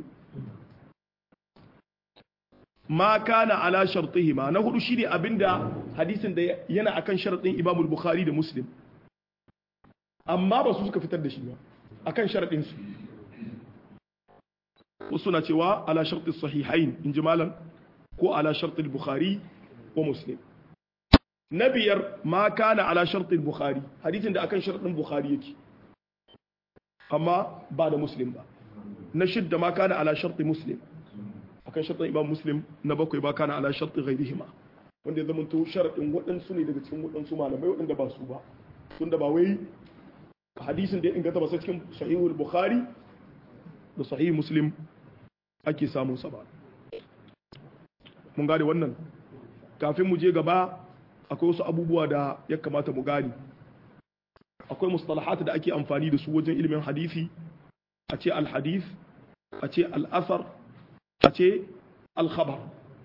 ma kana ala shartihima na hudu shine abinda hadisin da yana akan sharadin imam al-bukhari da muslim amma ba su suka fitar da shi ba akan sharadin su wasu na cewa ala sharti sahihain in ji malam ko ala sharti bukhari wa muslim na biyar ma kana ala sharti bukhari hadisin da akan sharadin bukhari yake amma ba da muslim ba na shidda ma kana ala sharti muslim akan shartin imam muslim na bakwai ba kana ala sharti ghairihima wanda ya zamanto sharaɗin waɗansu ne daga cikin waɗansu malamai waɗanda ba su ba tun da ba wai hadisin da ya inganta ba sai cikin sahihul bukhari da sahih muslim ake samun sa ba mun gane wannan kafin mu je gaba akwai wasu abubuwa da ya kamata mu gane akwai mustalahat da ake amfani da su wajen ilimin hadisi a ce al-hadith a ce al-athar a ce al-khabar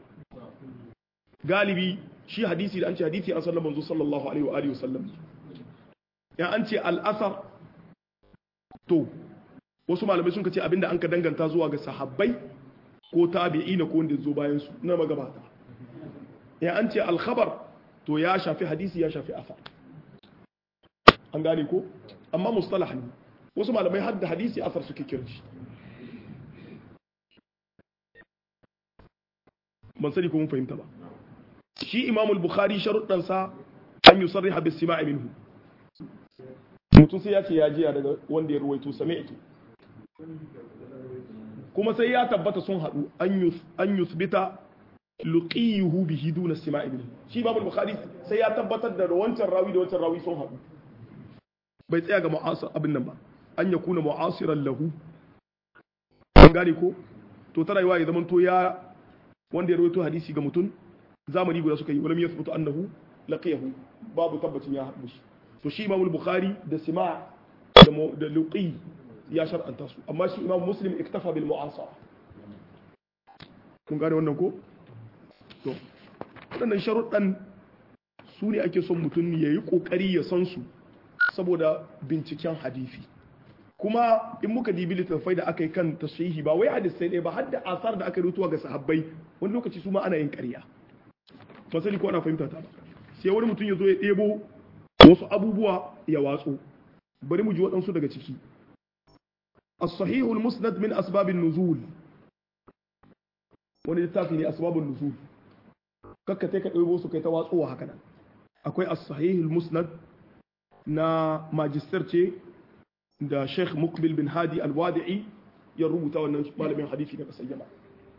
galibi shi hadisi da an ce hadisi an sallama manzo sallallahu alaihi wa alihi wasallam ya an ce al-athar to wasu malamai sun ce abinda an ka danganta zuwa ga sahabbai ko tabi'ina ko wanda zo bayan su na magabata ya an ce al-khabar to ya shafi hadisi ya shafi athar an gane ko amma mustalah ne wasu malamai hadda hadisi asar suke kirji ban sani ko mun fahimta ba shi imamul bukhari sharuɗansa an yi sarriha bis sima'i minhu mutum sai ya ce ya jiya daga wanda ya ruwaito sami'tu kuma sai ya tabbata sun haɗu an yusbita luqiyuhu bihi duna sima'i minhu shi imamul bukhari sai ya tabbatar da wancan rawi da wancan rawi sun haɗu bai tsaya ga mu'asir abin nan ba an ya kuna mu'asiran lahu an gane ko to ta rayuwa ya zama to ya wanda ya rawaito hadisi ga mutum zamani guda suka yi walam yathbutu annahu laqiyahu babu tabbacin ya haɗu shi to shi imamul bukhari da sima da da luqi ya shar'anta su amma shi imam muslim iktafa bil mu'asara kun gane wannan ko to waɗannan sharuɗan su ne ake son mutum ya yi ƙoƙari ya san su saboda binciken hadisi kuma in muka dibi littattafai da aka yi kan tashihi ba wai hadisai ɗaya ba har da asar da aka yi rutuwa ga sahabbai wani lokaci su ma ana yin ƙarya masali ko ana fahimta ta ba sai wani mutum ya zo ya ɗebo wasu abubuwa ya watsu bari mu ji waɗansu daga ciki as-sahihul musnad min asbabin nuzul wani littafi ne asbabun nuzul kakka ka ɗebo su kai ta watsuwa haka nan akwai as-sahihul musnad na majistar ce da Sheikh Mukbil bin Hadi Al-Wadi'i ya rubuta wannan malamin hadisi na kasar Yaman.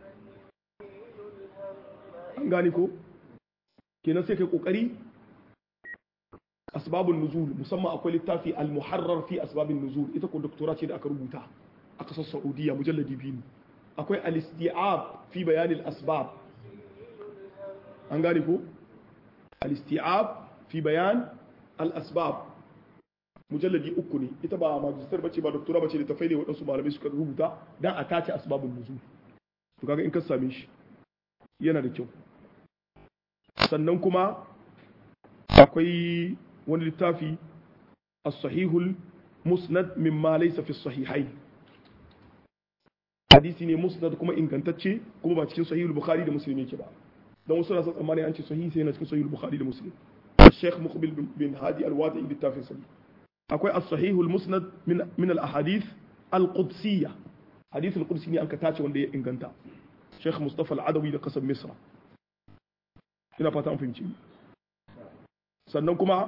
An gane ko? Kenan sai kai kokari asbabun nuzul musamman akwai littafi al-muharrar fi asbabin nuzul ita ko doktora ce da aka rubuta a kasar Saudiya mujalladi biyu akwai al-isti'ab fi bayanin asbab an gane ko? al-isti'ab fi bayan al-asbab mujalladi uku ne ita ba majistar bace ba doktora bace da tafai ne waɗansu malamai suka rubuta dan a tace asbabun nuzul to kaga in ka same shi yana da kyau sannan kuma akwai wani littafi as-sahihul musnad mimma laysa fi sahihain hadisi ne musnad kuma ingantacce kuma ba cikin sahihul bukhari da muslim yake ba dan wasu na san tsammani an ce sahihi sai yana cikin sahihul bukhari da muslim الشيخ مقبل بن هادي الوادعي بالتافه سليم akwai as-sahih al-musnad min min al-ahadith al-qudsiyya hadith al-qudsi ne an ka tace wanda ya inganta Sheikh Mustafa al-Adawi da kasar Misra ina fata an fahimci sannan kuma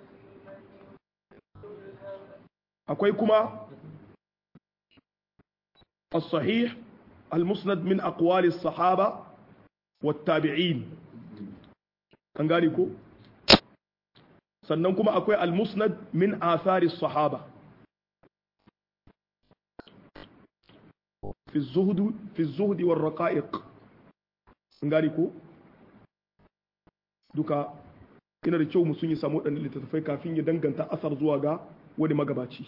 akwai kuma as-sahih al-musnad min aqwali as-sahaba wat-tabi'in kan gane ko sannan kuma akwai al-musnad min athari sahaba fi zuhd fi zuhd war raqa'iq ngari ko duka ina da kyau musun ya samu wadannan littattafai kafin ya danganta asar zuwa ga wani magabaci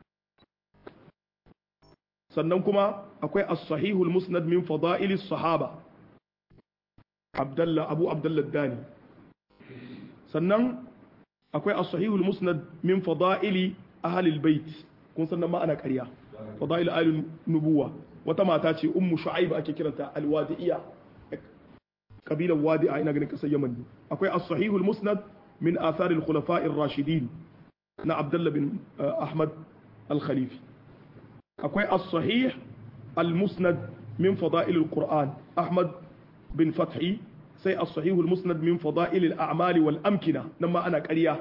sannan kuma akwai as-sahih al-musnad min fada'il as-sahaba abdullah abu abdullah dani sannan akwai as-sahihul musnad min fada'ili ahli al-bait kun san ma ana ƙarya fada'il ahli nubuwa wata mata ce ummu shu'aib ake kiranta al-wadi'iyya kabilan wadi'a ina ganin kasar yaman ne akwai as-sahihul musnad min athar al-khulafa' ar-rashidin na abdullah bin ahmad al-khalifi akwai as-sahih al-musnad min fada'il al-qur'an ahmad bin fathi sai as-sahih al-musnad min fada'il al-a'mal wal amkina nan ma ana ƙarya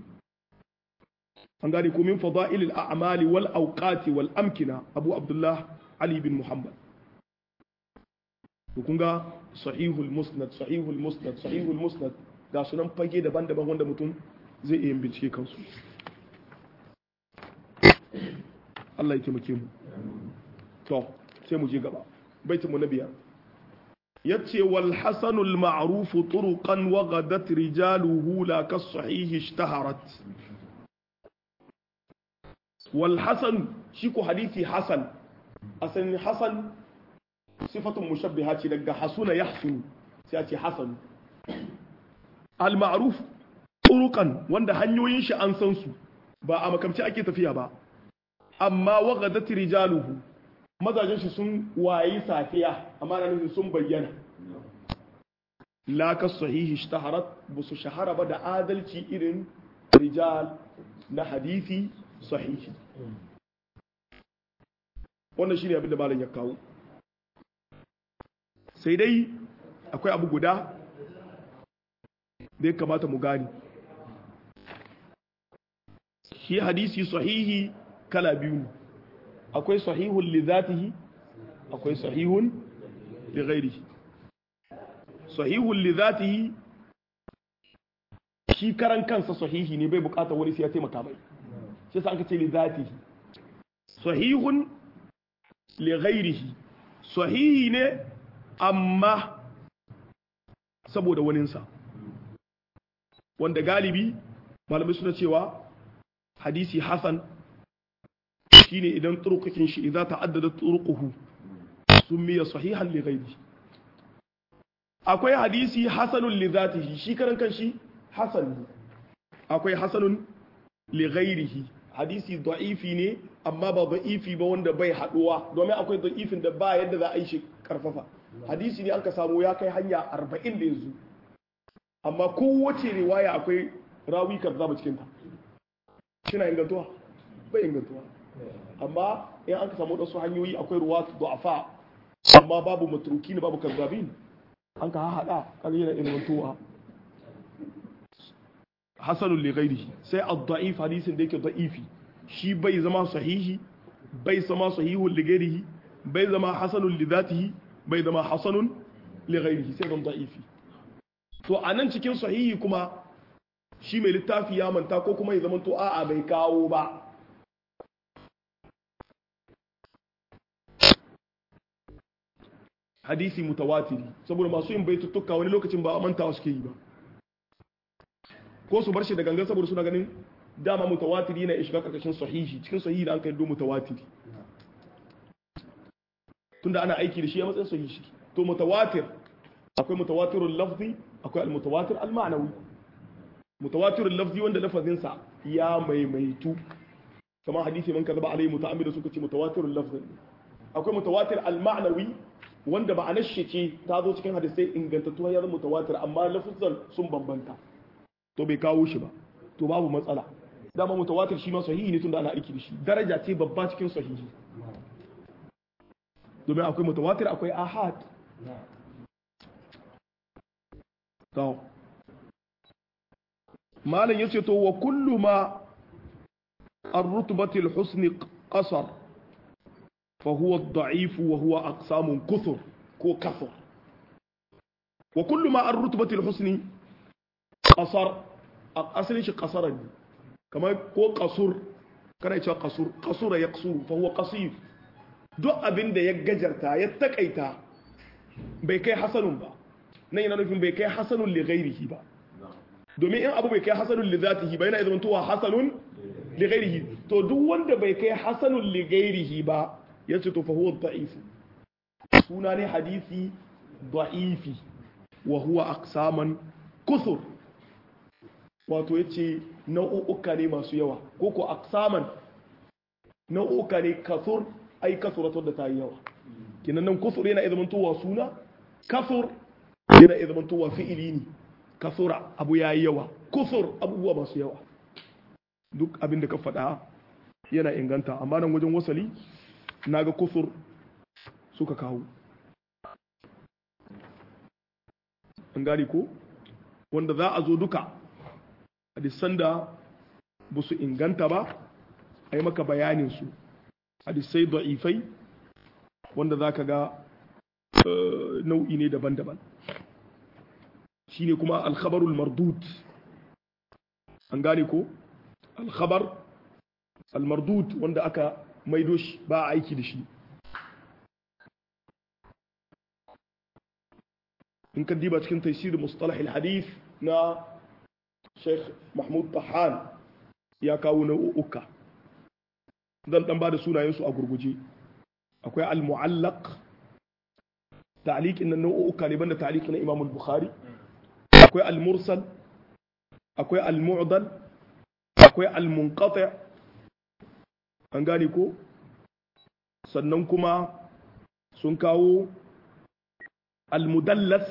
an gane ko min fada'il al-a'mal wal awqat wal amkina abu abdullah ali bin muhammad to kun ga sahihul musnad sahihul musnad sahihul musnad ga sunan fage daban-daban wanda mutum zai iya bincike kansu Allah ya taimake mu to sai mu je gaba baitin mu na biyar yace wal hasanul ma'ruf turuqan wa ghadat rijaluhu la kas sahih ishtaharat wal hasan shi ko hadisi hasan asalin hasan sifatun mushabbiha ce daga hasuna yahsunu sai a ce hasan al ma'ruf turuqan wanda hanyoyin shi an san su ba a makamci ake tafiya ba amma wa ghadat rijaluhu mazajen shi sun wayi safiya amma na nufin sun bayyana laka sahihi ishtaharat ba su shahara ba da adalci irin rijal na hadisi sahihi wannan shine abin da malam ya kawo sai dai akwai abu guda da ya kamata mu gani shi hadisi sahihi kala biyu akwai sahihun li zatihi akwai sahihun li ghairihi sahihun li zatihi shi karan kansa sahihi ne bai bukatar wani sai ya taimaka mai shi sa aka ce li zatihi sahihun li ghairihi sahihi ne amma saboda waninsa wanda galibi malamai suna cewa hadisi hasan shine idan turuqin shi idan ta'addada turuquhu sumiya sahihan li ghairihi akwai hadisi hasanun li zatihi shi karan kanshi hasan ne akwai hasanun li ghairihi hadisi da'ifi ne amma ba da'ifi ba wanda bai haduwa domin akwai da'ifin da ba yadda za a yi shi karfafa hadisi ne an ka samu ya kai hanya 40 da yanzu amma kowace riwaya akwai rawi kazzaba cikin ta kina ingantuwa bai ingantuwa amma in an ka samu wasu hanyoyi akwai ruwa du'afa amma babu matruki ne babu kazzabin an ka haɗa kan yana ilmantuwa hasanun li ghairihi sai ad-da'if hadisin da yake da'ifi shi bai zama sahihi bai zama sahihun li ghairihi bai zama hasanun li dhatihi bai zama hasanun li ghairihi sai zama da'ifi to anan cikin sahihi kuma shi mai littafi ya manta ko kuma ya zama to a'a bai kawo ba hadisi mutawatiri saboda masu yin baituttuka wani lokacin ba a mantawa suke yi ba ko su bar shi da gangan saboda suna ganin dama mutawatiri na shiga karkashin sahihi cikin sahihi da an kai do mutawatiri tunda ana aiki da shi a matsayin sahihi to mutawatir akwai mutawatirul lafzi akwai al-mutawatir al-ma'nawi mutawatirul lafzi wanda lafazin sa ya maimaitu kamar hadisi man kaza ba alai muta'ammid suka ce mutawatirul lafzi akwai mutawatir al-ma'nawi wanda ma'anar shi ce ta zo cikin hadisai ingantattu ya zama mutawatir amma lafuzan sun bambanta to bai kawo shi ba to babu matsala dama mutawatir shi ma sahihi ne tunda ana aiki da shi daraja ce babba cikin sahihi domin akwai mutawatir akwai ahad to malam yace to wa kullu ma ar-rutbatil husni qasar فهو الضعيف وهو أقسام كثر كو كثر وكل ما الرتبة الحسن قصر أصل شيء قصر كما كو قصر كان يتشى قصر قصر يقصر فهو قصير duk abin da ya gajarta ya takaita bai kai hasanun ba nan yana nufin bai kai hasanun li ghairihi ba domin in abu bai kai hasanun li zatihi ba yana zama tuwa hasanun li ghairihi to duk wanda bai kai hasanun li ghairihi ba ya ce to fahuwa da'ifu suna ne hadisi da'ifi wa huwa aksaman kusur wato ya ce nau'uka ne masu yawa ko ko aksaman nau'uka ne kasur ai kasuratar da ta yi yawa kinan nan kusur yana izmantowa suna kasur yana izmantowa fi'ili ne kasura abu ya yi yawa kusur abubuwa masu yawa duk abin da ka faɗa yana inganta amma nan wajen wasali na ga kufur suka kawo an gani ko wanda za a zo duka hadisan da ba su inganta ba a yi maka bayaninsu hadisai da'ifai wanda za ka ga nau'i ne daban-daban shine kuma alkhabarul mardud an gane ko alkhabar almardud wanda aka maido shi ba a aiki da shi in ka diba cikin taisir mustalah hadith na Sheikh Mahmud Tahan ya kawo nau'uka zan dan bada sunayensu a gurguje akwai al-mu'allaq ta'liq inna nau'uka ne banda ta'liq na Imam al-Bukhari akwai al-mursal akwai al-mu'dal akwai al-munqati an gane ko sannan kuma sun kawo al-mudallas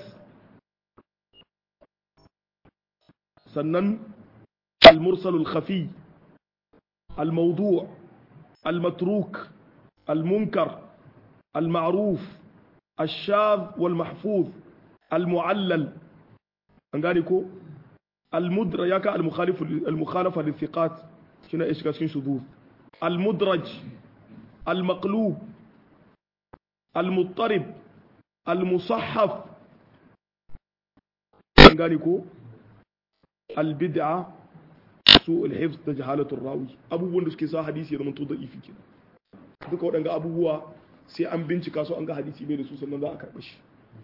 sannan al-mursal al-khafi al-mawdu' al-matruk al-munkar al-ma'ruf الشاذ والمحفوظ المعلل an gane ko almudra ya ka almukhalafa lithiqat shine ya shiga cikin shudud almudraj almaqlub almuttarib almusahhaf an gane ko albid'a su alhifz da jahalatu rawi abubuwan da suke sa hadisi ya zama to da'ifi kenan duka waɗanga abubuwa sai an bincika su an ga hadisi bai da su sannan za a karɓa shi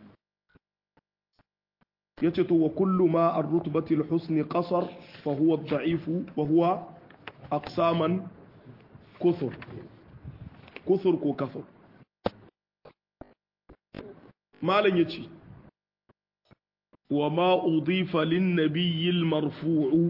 yace to wa kullu ma ar-rutbati al-husni qasar fa huwa ad-da'if wa huwa aqsaman kuthur kuthur ko kafur malan yace wa ma udifa lin-nabiy al-marfu'u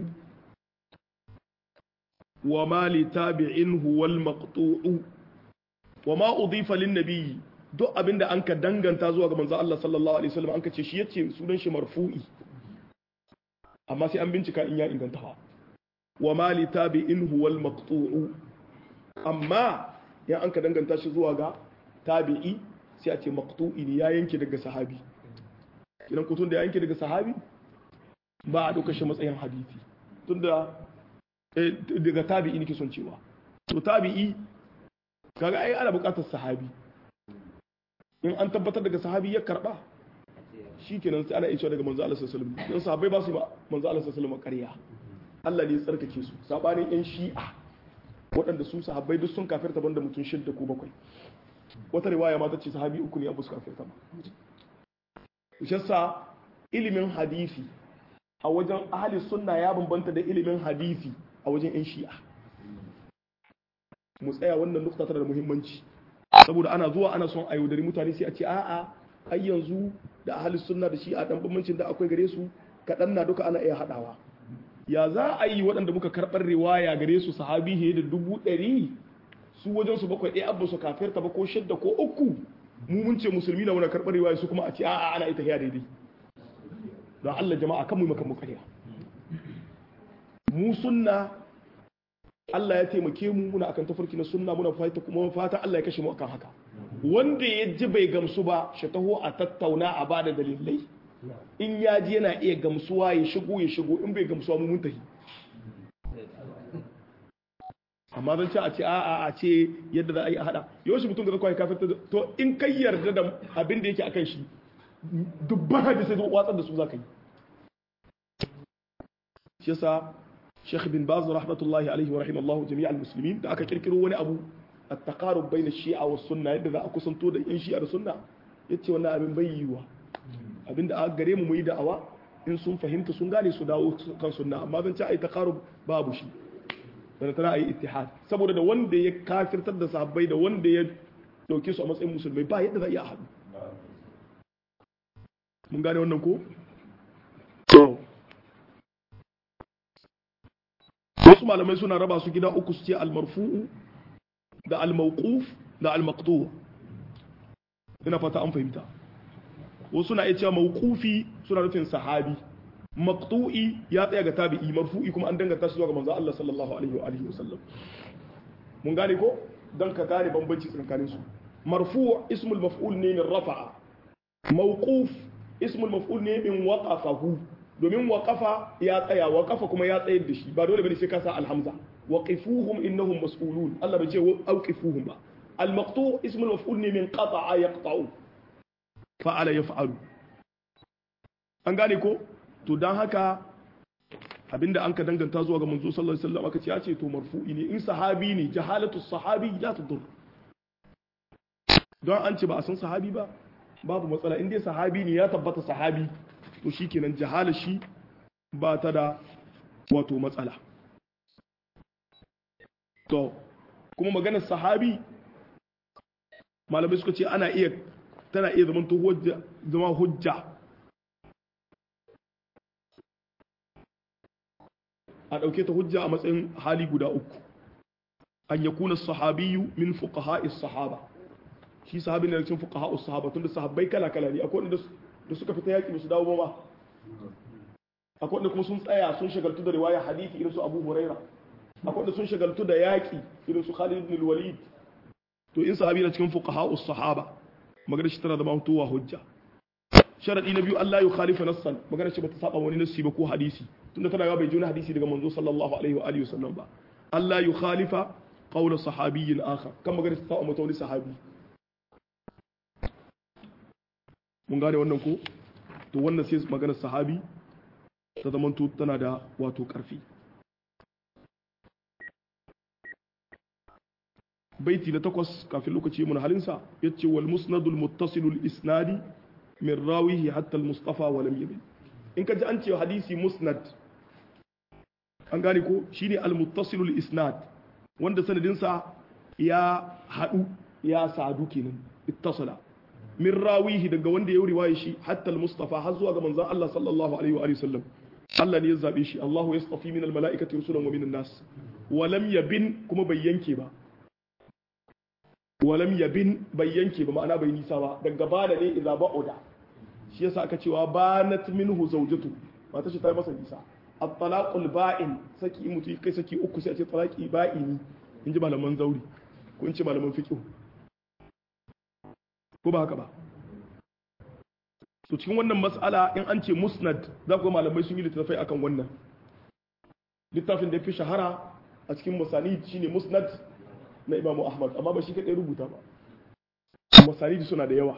wa ma li tabi'in huwa al-maqtu'u wa ma udifa lin-nabiy duk abin da an ka danganta zuwa ga manzo Allah sallallahu alaihi wasallam an ka ce shi yace sunan shi marfu'i amma sai an bincika in ya inganta ha wa ma li tabi'in huwa al maqtu'u amma ya an ka danganta shi zuwa ga tabi'i sai a ce maqtu'i ne ya yanke daga sahabi kidan kutun da ya yanke daga sahabi ba a dauka shi matsayin hadisi tunda daga tabi'i ne ke son cewa to tabi'i kaga ai ana buƙatar sahabi in an tabbatar daga sahabi ya karba shi kenan sai ana isha daga manzo Allah sallallahu alaihi wasallam don sahabbai ba su ba manzo Allah sallallahu alaihi wasallam ƙarya Allah ne ya tsarkake su sabanin yan shi'a waɗanda su sahabbai duk sun kafirta banda mutum shidda ko bakwai wata riwaya ma ta ce sahabi uku ne abu su kafirta ba shassa ilimin hadisi a wajen ahli sunna ya bambanta da ilimin hadisi a wajen yan shi'a mu tsaya wannan nukta tana da muhimmanci saboda ana zuwa ana son a yaudari mutane sai a ce a'a ai yanzu da ahli sunna da shi'a dan bambancin da akwai gare su kaɗan na duka ana iya haɗawa ya za a yi waɗanda muka karɓar riwaya gare su sahabi he da dubu ɗari su wajen su bakwai ɗaya abu su kafirta ba ko shidda ko uku mu mun ce musulmi na muna karɓar riwaya su kuma a ce a'a ana ita hiya daidai don Allah jama'a kan mu maka mu ƙarya mu sunna Allah ya taimake mu muna akan tafarki na sunna muna fata kuma fata Allah ya kashe mu akan haka wanda ya ji bai gamsu ba shi taho a tattauna a bada dalilai in ya ji yana iya gamsuwa ya shigo ya shigo in bai gamsuwa mu mun tafi amma zan ce a ce a'a a ce yadda za a yi a hada yawanci mutum da zai kwaye kafin to in kai yarda da abin da yake akan shi dubban hadisai zai watsar da su za ka yi shi yasa Sheikh bin Baz rahmatullahi alaihi wa rahimallahu jami'al muslimin da aka kirkiro wani abu at-taqarub bayna shi'a wa sunna yadda za a kusanto da yan shi'a da sunna yace wannan abin bai yiwa abinda aka gare mu mu yi da'awa in sun fahimta sun gane su dawo kan sunna amma zan ce ai taqarub babu shi da tana ai ittihad saboda da wanda ya kafirtar da sahabbai da wanda ya dauke su a matsayin musulmai ba yadda za a iya haɗu mun gane wannan ko wasu malamai suna raba su gida uku su ce almarfu'u da almauquf da almaqtu ina fata an fahimta wasu na iya cewa mauqufi suna nufin sahabi maqtu'i ya tsaya ga tabi'i marfu'i kuma an danganta shi zuwa ga manzo Allah sallallahu alaihi wa alihi wasallam mun gane ko dan ka gane bambanci tsakanin su marfu' ismul maf'ul ne min rafa'a mawquf ismul maf'ul ne min waqafahu domin waƙafa ya tsaya waƙafa kuma ya tsayar da shi ba dole bane sai ka sa alhamza waqifuhum innahum mas'ulun Allah bai ce auqifuhum ba al-maqtu' ismul maf'ul ne min qata'a yaqta'u fa'ala yaf'alu an gane ko to dan haka abinda an ka danganta zuwa ga manzo sallallahu alaihi wasallam aka ce ya ce to marfu'i ne in sahabi ne jahalatu sahabi la tudur don an ce ba a san sahabi ba babu matsala in dai sahabi ne ya tabbata sahabi to shikenan jahala shi ba ta da wato matsala to kuma maganar sahabi malamai suka ce ana iya tana iya zama hujja zama hujja a ɗauke ta hujja a matsayin hali guda uku an ya kuna sahabiyu min fuqaha'is sahaba shi sahabi ne cikin fuqaha'us sahaba tunda sahabbai kala kala ne akwai wanda da suka fita yaki ba su dawo ba akwai wanda kuma sun tsaya sun shagaltu da riwaya hadisi irin su Abu Huraira akwai wanda sun shagaltu da yaki irin su Khalid ibn al-Walid to in sahabi na cikin fuqaha'us sahaba magana shi tana da mantuwa hujja sharadi na biyu Allah ya khalifa nassan magana shi bata saba wani nassi ba ko hadisi tunda tana ga bai juna hadisi daga manzo sallallahu alaihi wa alihi wasallam ba Allah ya khalifa qawla sahabiyyin akhar kan magana ta saba wani sahabi mun gane wannan ko to wannan sai magana sahabi ta zamanto tana da wato karfi baiti na takwas kafin lokaci mun halinsa yace wal musnadul muttasilul isnadi min rawihi hatta al-mustafa wa lam yabil in ka ji an ce hadisi musnad an gane ko shine al-muttasilul isnad wanda sanadinsa ya hadu ya sadu kenan ittasala min rawihi daga wanda ya riwaya shi hatta al-mustafa har zuwa ga manzon Allah sallallahu alaihi wa alihi wasallam Allah ne ya zabe shi Allahu yastafi min al-mala'ikati rusulan wa min an-nas wa lam yabin kuma bai yanke ba walam yabin bai yanke ba ma'ana bai nisa ba daga bana ne idza ba'uda shi yasa aka cewa banat minhu zawjatu mata shi ta yi masa nisa at-talaqul ba'in saki in mutu kai saki uku sai a ce talaqi ba'ini in ji malaman zauri ko in ce malaman fiqh ko ba haka ba so cikin wannan mas'ala in an ce musnad za ku ga malamai sun yi littattafai akan wannan littafin da ya fi shahara a cikin musani shine musnad na imamu ahmad amma ba shi kaɗai rubuta ba masanidi suna da yawa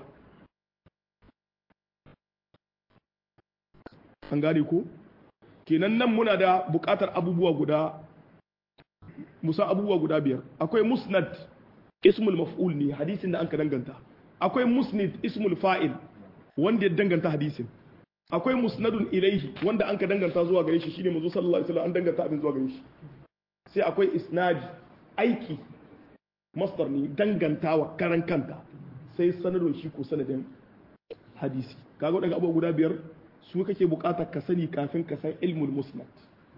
an gane ko kenan nan muna da buƙatar abubuwa guda musa abubuwa guda biyar akwai musnad ismul maf'ul ne hadisin da an ka danganta akwai musnid ismul fa'il wanda ya danganta hadisin akwai musnadun ilaihi wanda an ka danganta zuwa gare shi shine manzo sallallahu alaihi wasallam an danganta abin zuwa gare shi sai akwai isnadi aiki masdar ne dangantawa karan kanta sai sanadun shi ko sanadin hadisi kaga wadannan abubuwa guda biyar su kake bukata ka sani kafin ka san ilmul musnad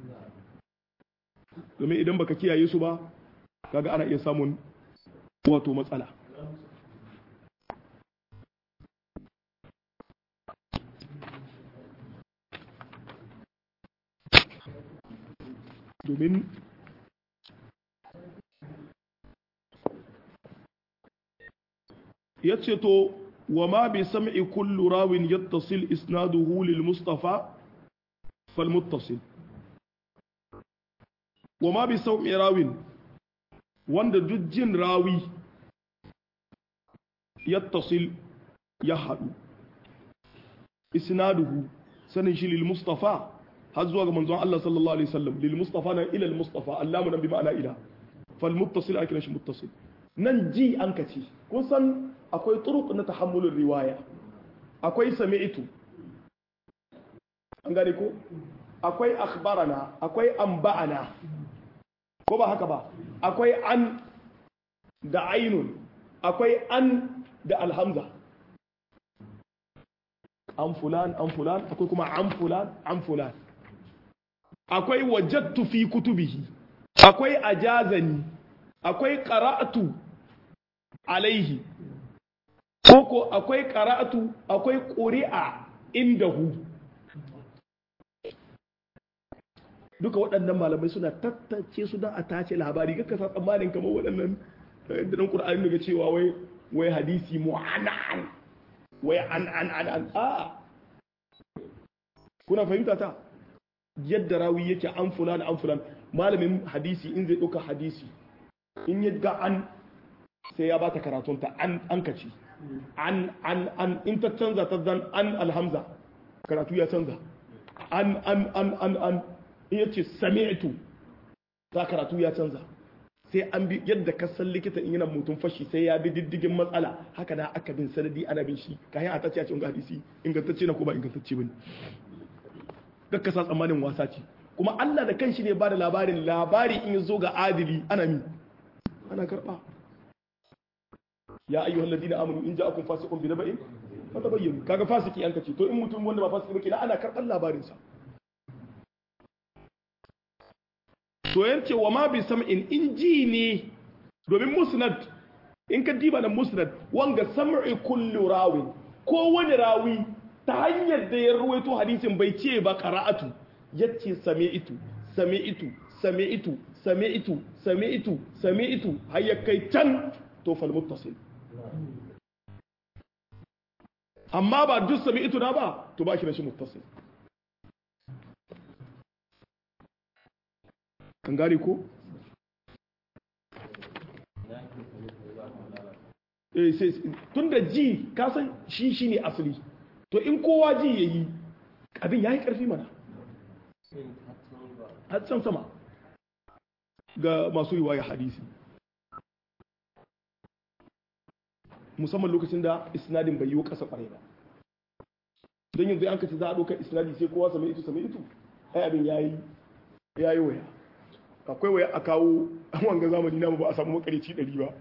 domin idan baka kiyaye su ba kaga ana iya samun wato matsala domin ya ce to wa ma bi sam'i kullu rawin yattasil isnaduhu lil mustafa fal muttasil wa ma bi sam'i rawin wanda duk jin rawi yattasil ya haɗu isnaduhu sanin shi lil mustafa har zuwa ga manzon Allah sallallahu alaihi wasallam lil mustafa na ila al mustafa allamu nan bi ma'ana ila fal muttasil ake shi muttasil nan ji an kace kun san akwai turuq na tahammulin riwaya akwai sami'tu an gane ko akwai akhbarana akwai anba'ana ko ba haka ba akwai an da ainun akwai an da alhamza an fulan an fulan akwai kuma an fulan an fulan akwai wajattu fi kutubihi akwai ajazani akwai qara'atu alaihi koko akwai qara'atu akwai quri'a indahu duka waɗannan malamai suna tattace su don a tace labari kaka sa tsammanin kamar waɗannan dan Qur'ani daga cewa wai wai hadisi mu'anan wai an an an an a kuna fahimta ta yadda rawi yake an fulan an fulan malamin hadisi in zai ɗauka hadisi in ya ga an sai ya bata karatunta an an kaci an an an in ta canza ta zan an alhamza karatu ya canza an an an an an in yace sami'tu za karatu ya canza sai an bi yadda ka san likita in yana mutum fashi sai ya bi diddigin matsala haka da aka bin sanadi ana bin shi kayan a tace a cikin hadisi ingantacce na ko ba ingantacce bane kakka sa tsammanin wasa ce kuma Allah da kanshi ne ba da labarin labari in ya zo ga adili ana mi ana karba ya ayyuhal ladina amanu in ja'akum fasiqun binaba'in fatabayyanu kaga fasiki an kace to in mutum wanda ba fasiki ba kina ana karban labarin sa to yance wa ma bi sam'in in ji ne domin musnad in ka diba da musnad wanga sam'i kullu rawin ko wani rawi ta hanyar da ya ruwaito hadisin bai ce ba qara'atu yace sami'tu sami'tu sami'tu sami'tu sami'tu sami'tu har ya kai can to fal muttasil amma ba duk sami'tu na ba to ba shi da shi muttasil kan gane ko eh sai tun da ji ka san shi shine asali to in kowa ji yayi abin yayi karfi mana har can sama ga masu riwaya hadisi musamman lokacin da isnadin bai yi kasa kwarai ba don yanzu an kace za a ɗaukar isnadi sai kowa same itu same itu ai abin yayi yayi waya akwai waya a kawo wanga zamani namu ba a samu makarici ɗari ba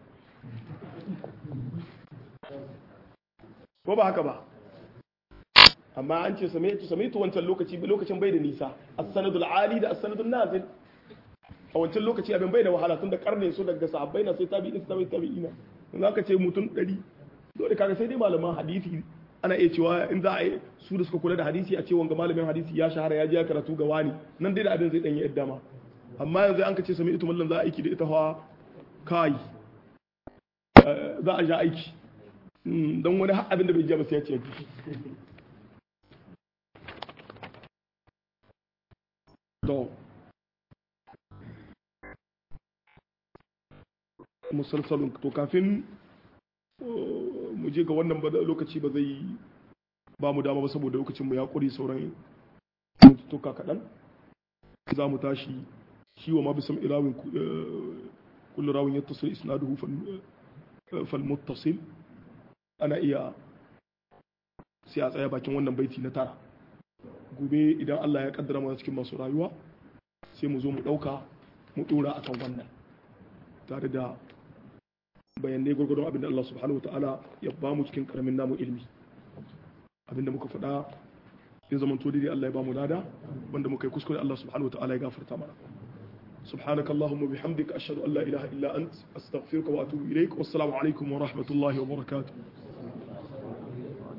ko ba haka ba amma an ce same itu same itu wancan lokaci lokacin bai da nisa as-sanadul ali da as-sanadul nazil a wancan lokaci abin bai da wahala tun da karne su daga sahabbai na sai tabi'in sai tabi'ina in aka ce mutum ɗari dole kaga sai dai malaman hadisi ana iya cewa in za a yi su da suka kula da hadisi a ce wanga malamin hadisi ya shahara ya je ya karatu ga wani nan dai da abin zai danyi yadda ma amma yanzu an ka ce sami ita mallan za a aiki da ita hawa kai za a ja aiki don wani abin da bai ja ba sai ya ce to musalsalun to kafin mu je ga wannan lokaci ba zai ba mu dama ba saboda lokacin mu ya kuri sauran mutuka kaɗan za mu tashi shi wa ma bisam irawin kullu rawin ya tasiri isnaduhu fal muttasil ana iya sai a tsaya bakin wannan baiti na tara gobe idan Allah ya kaddara mana cikin masu rayuwa sai mu zo mu ɗauka mu ɗora akan wannan tare da bayanai gwargwadon abin da Allah subhanahu wa ta'ala ya ba mu cikin karamin namu ilmi abin da muka faɗa ya zama to dai Allah ya ba mu lada wanda muka yi kuskure Allah subhanahu wa ta'ala ya gafarta mana سبحانك اللهم وبحمدك أشهد أن لا إله إلا أنت أستغفرك وأتوب إليك والسلام عليكم ورحمة الله وبركاته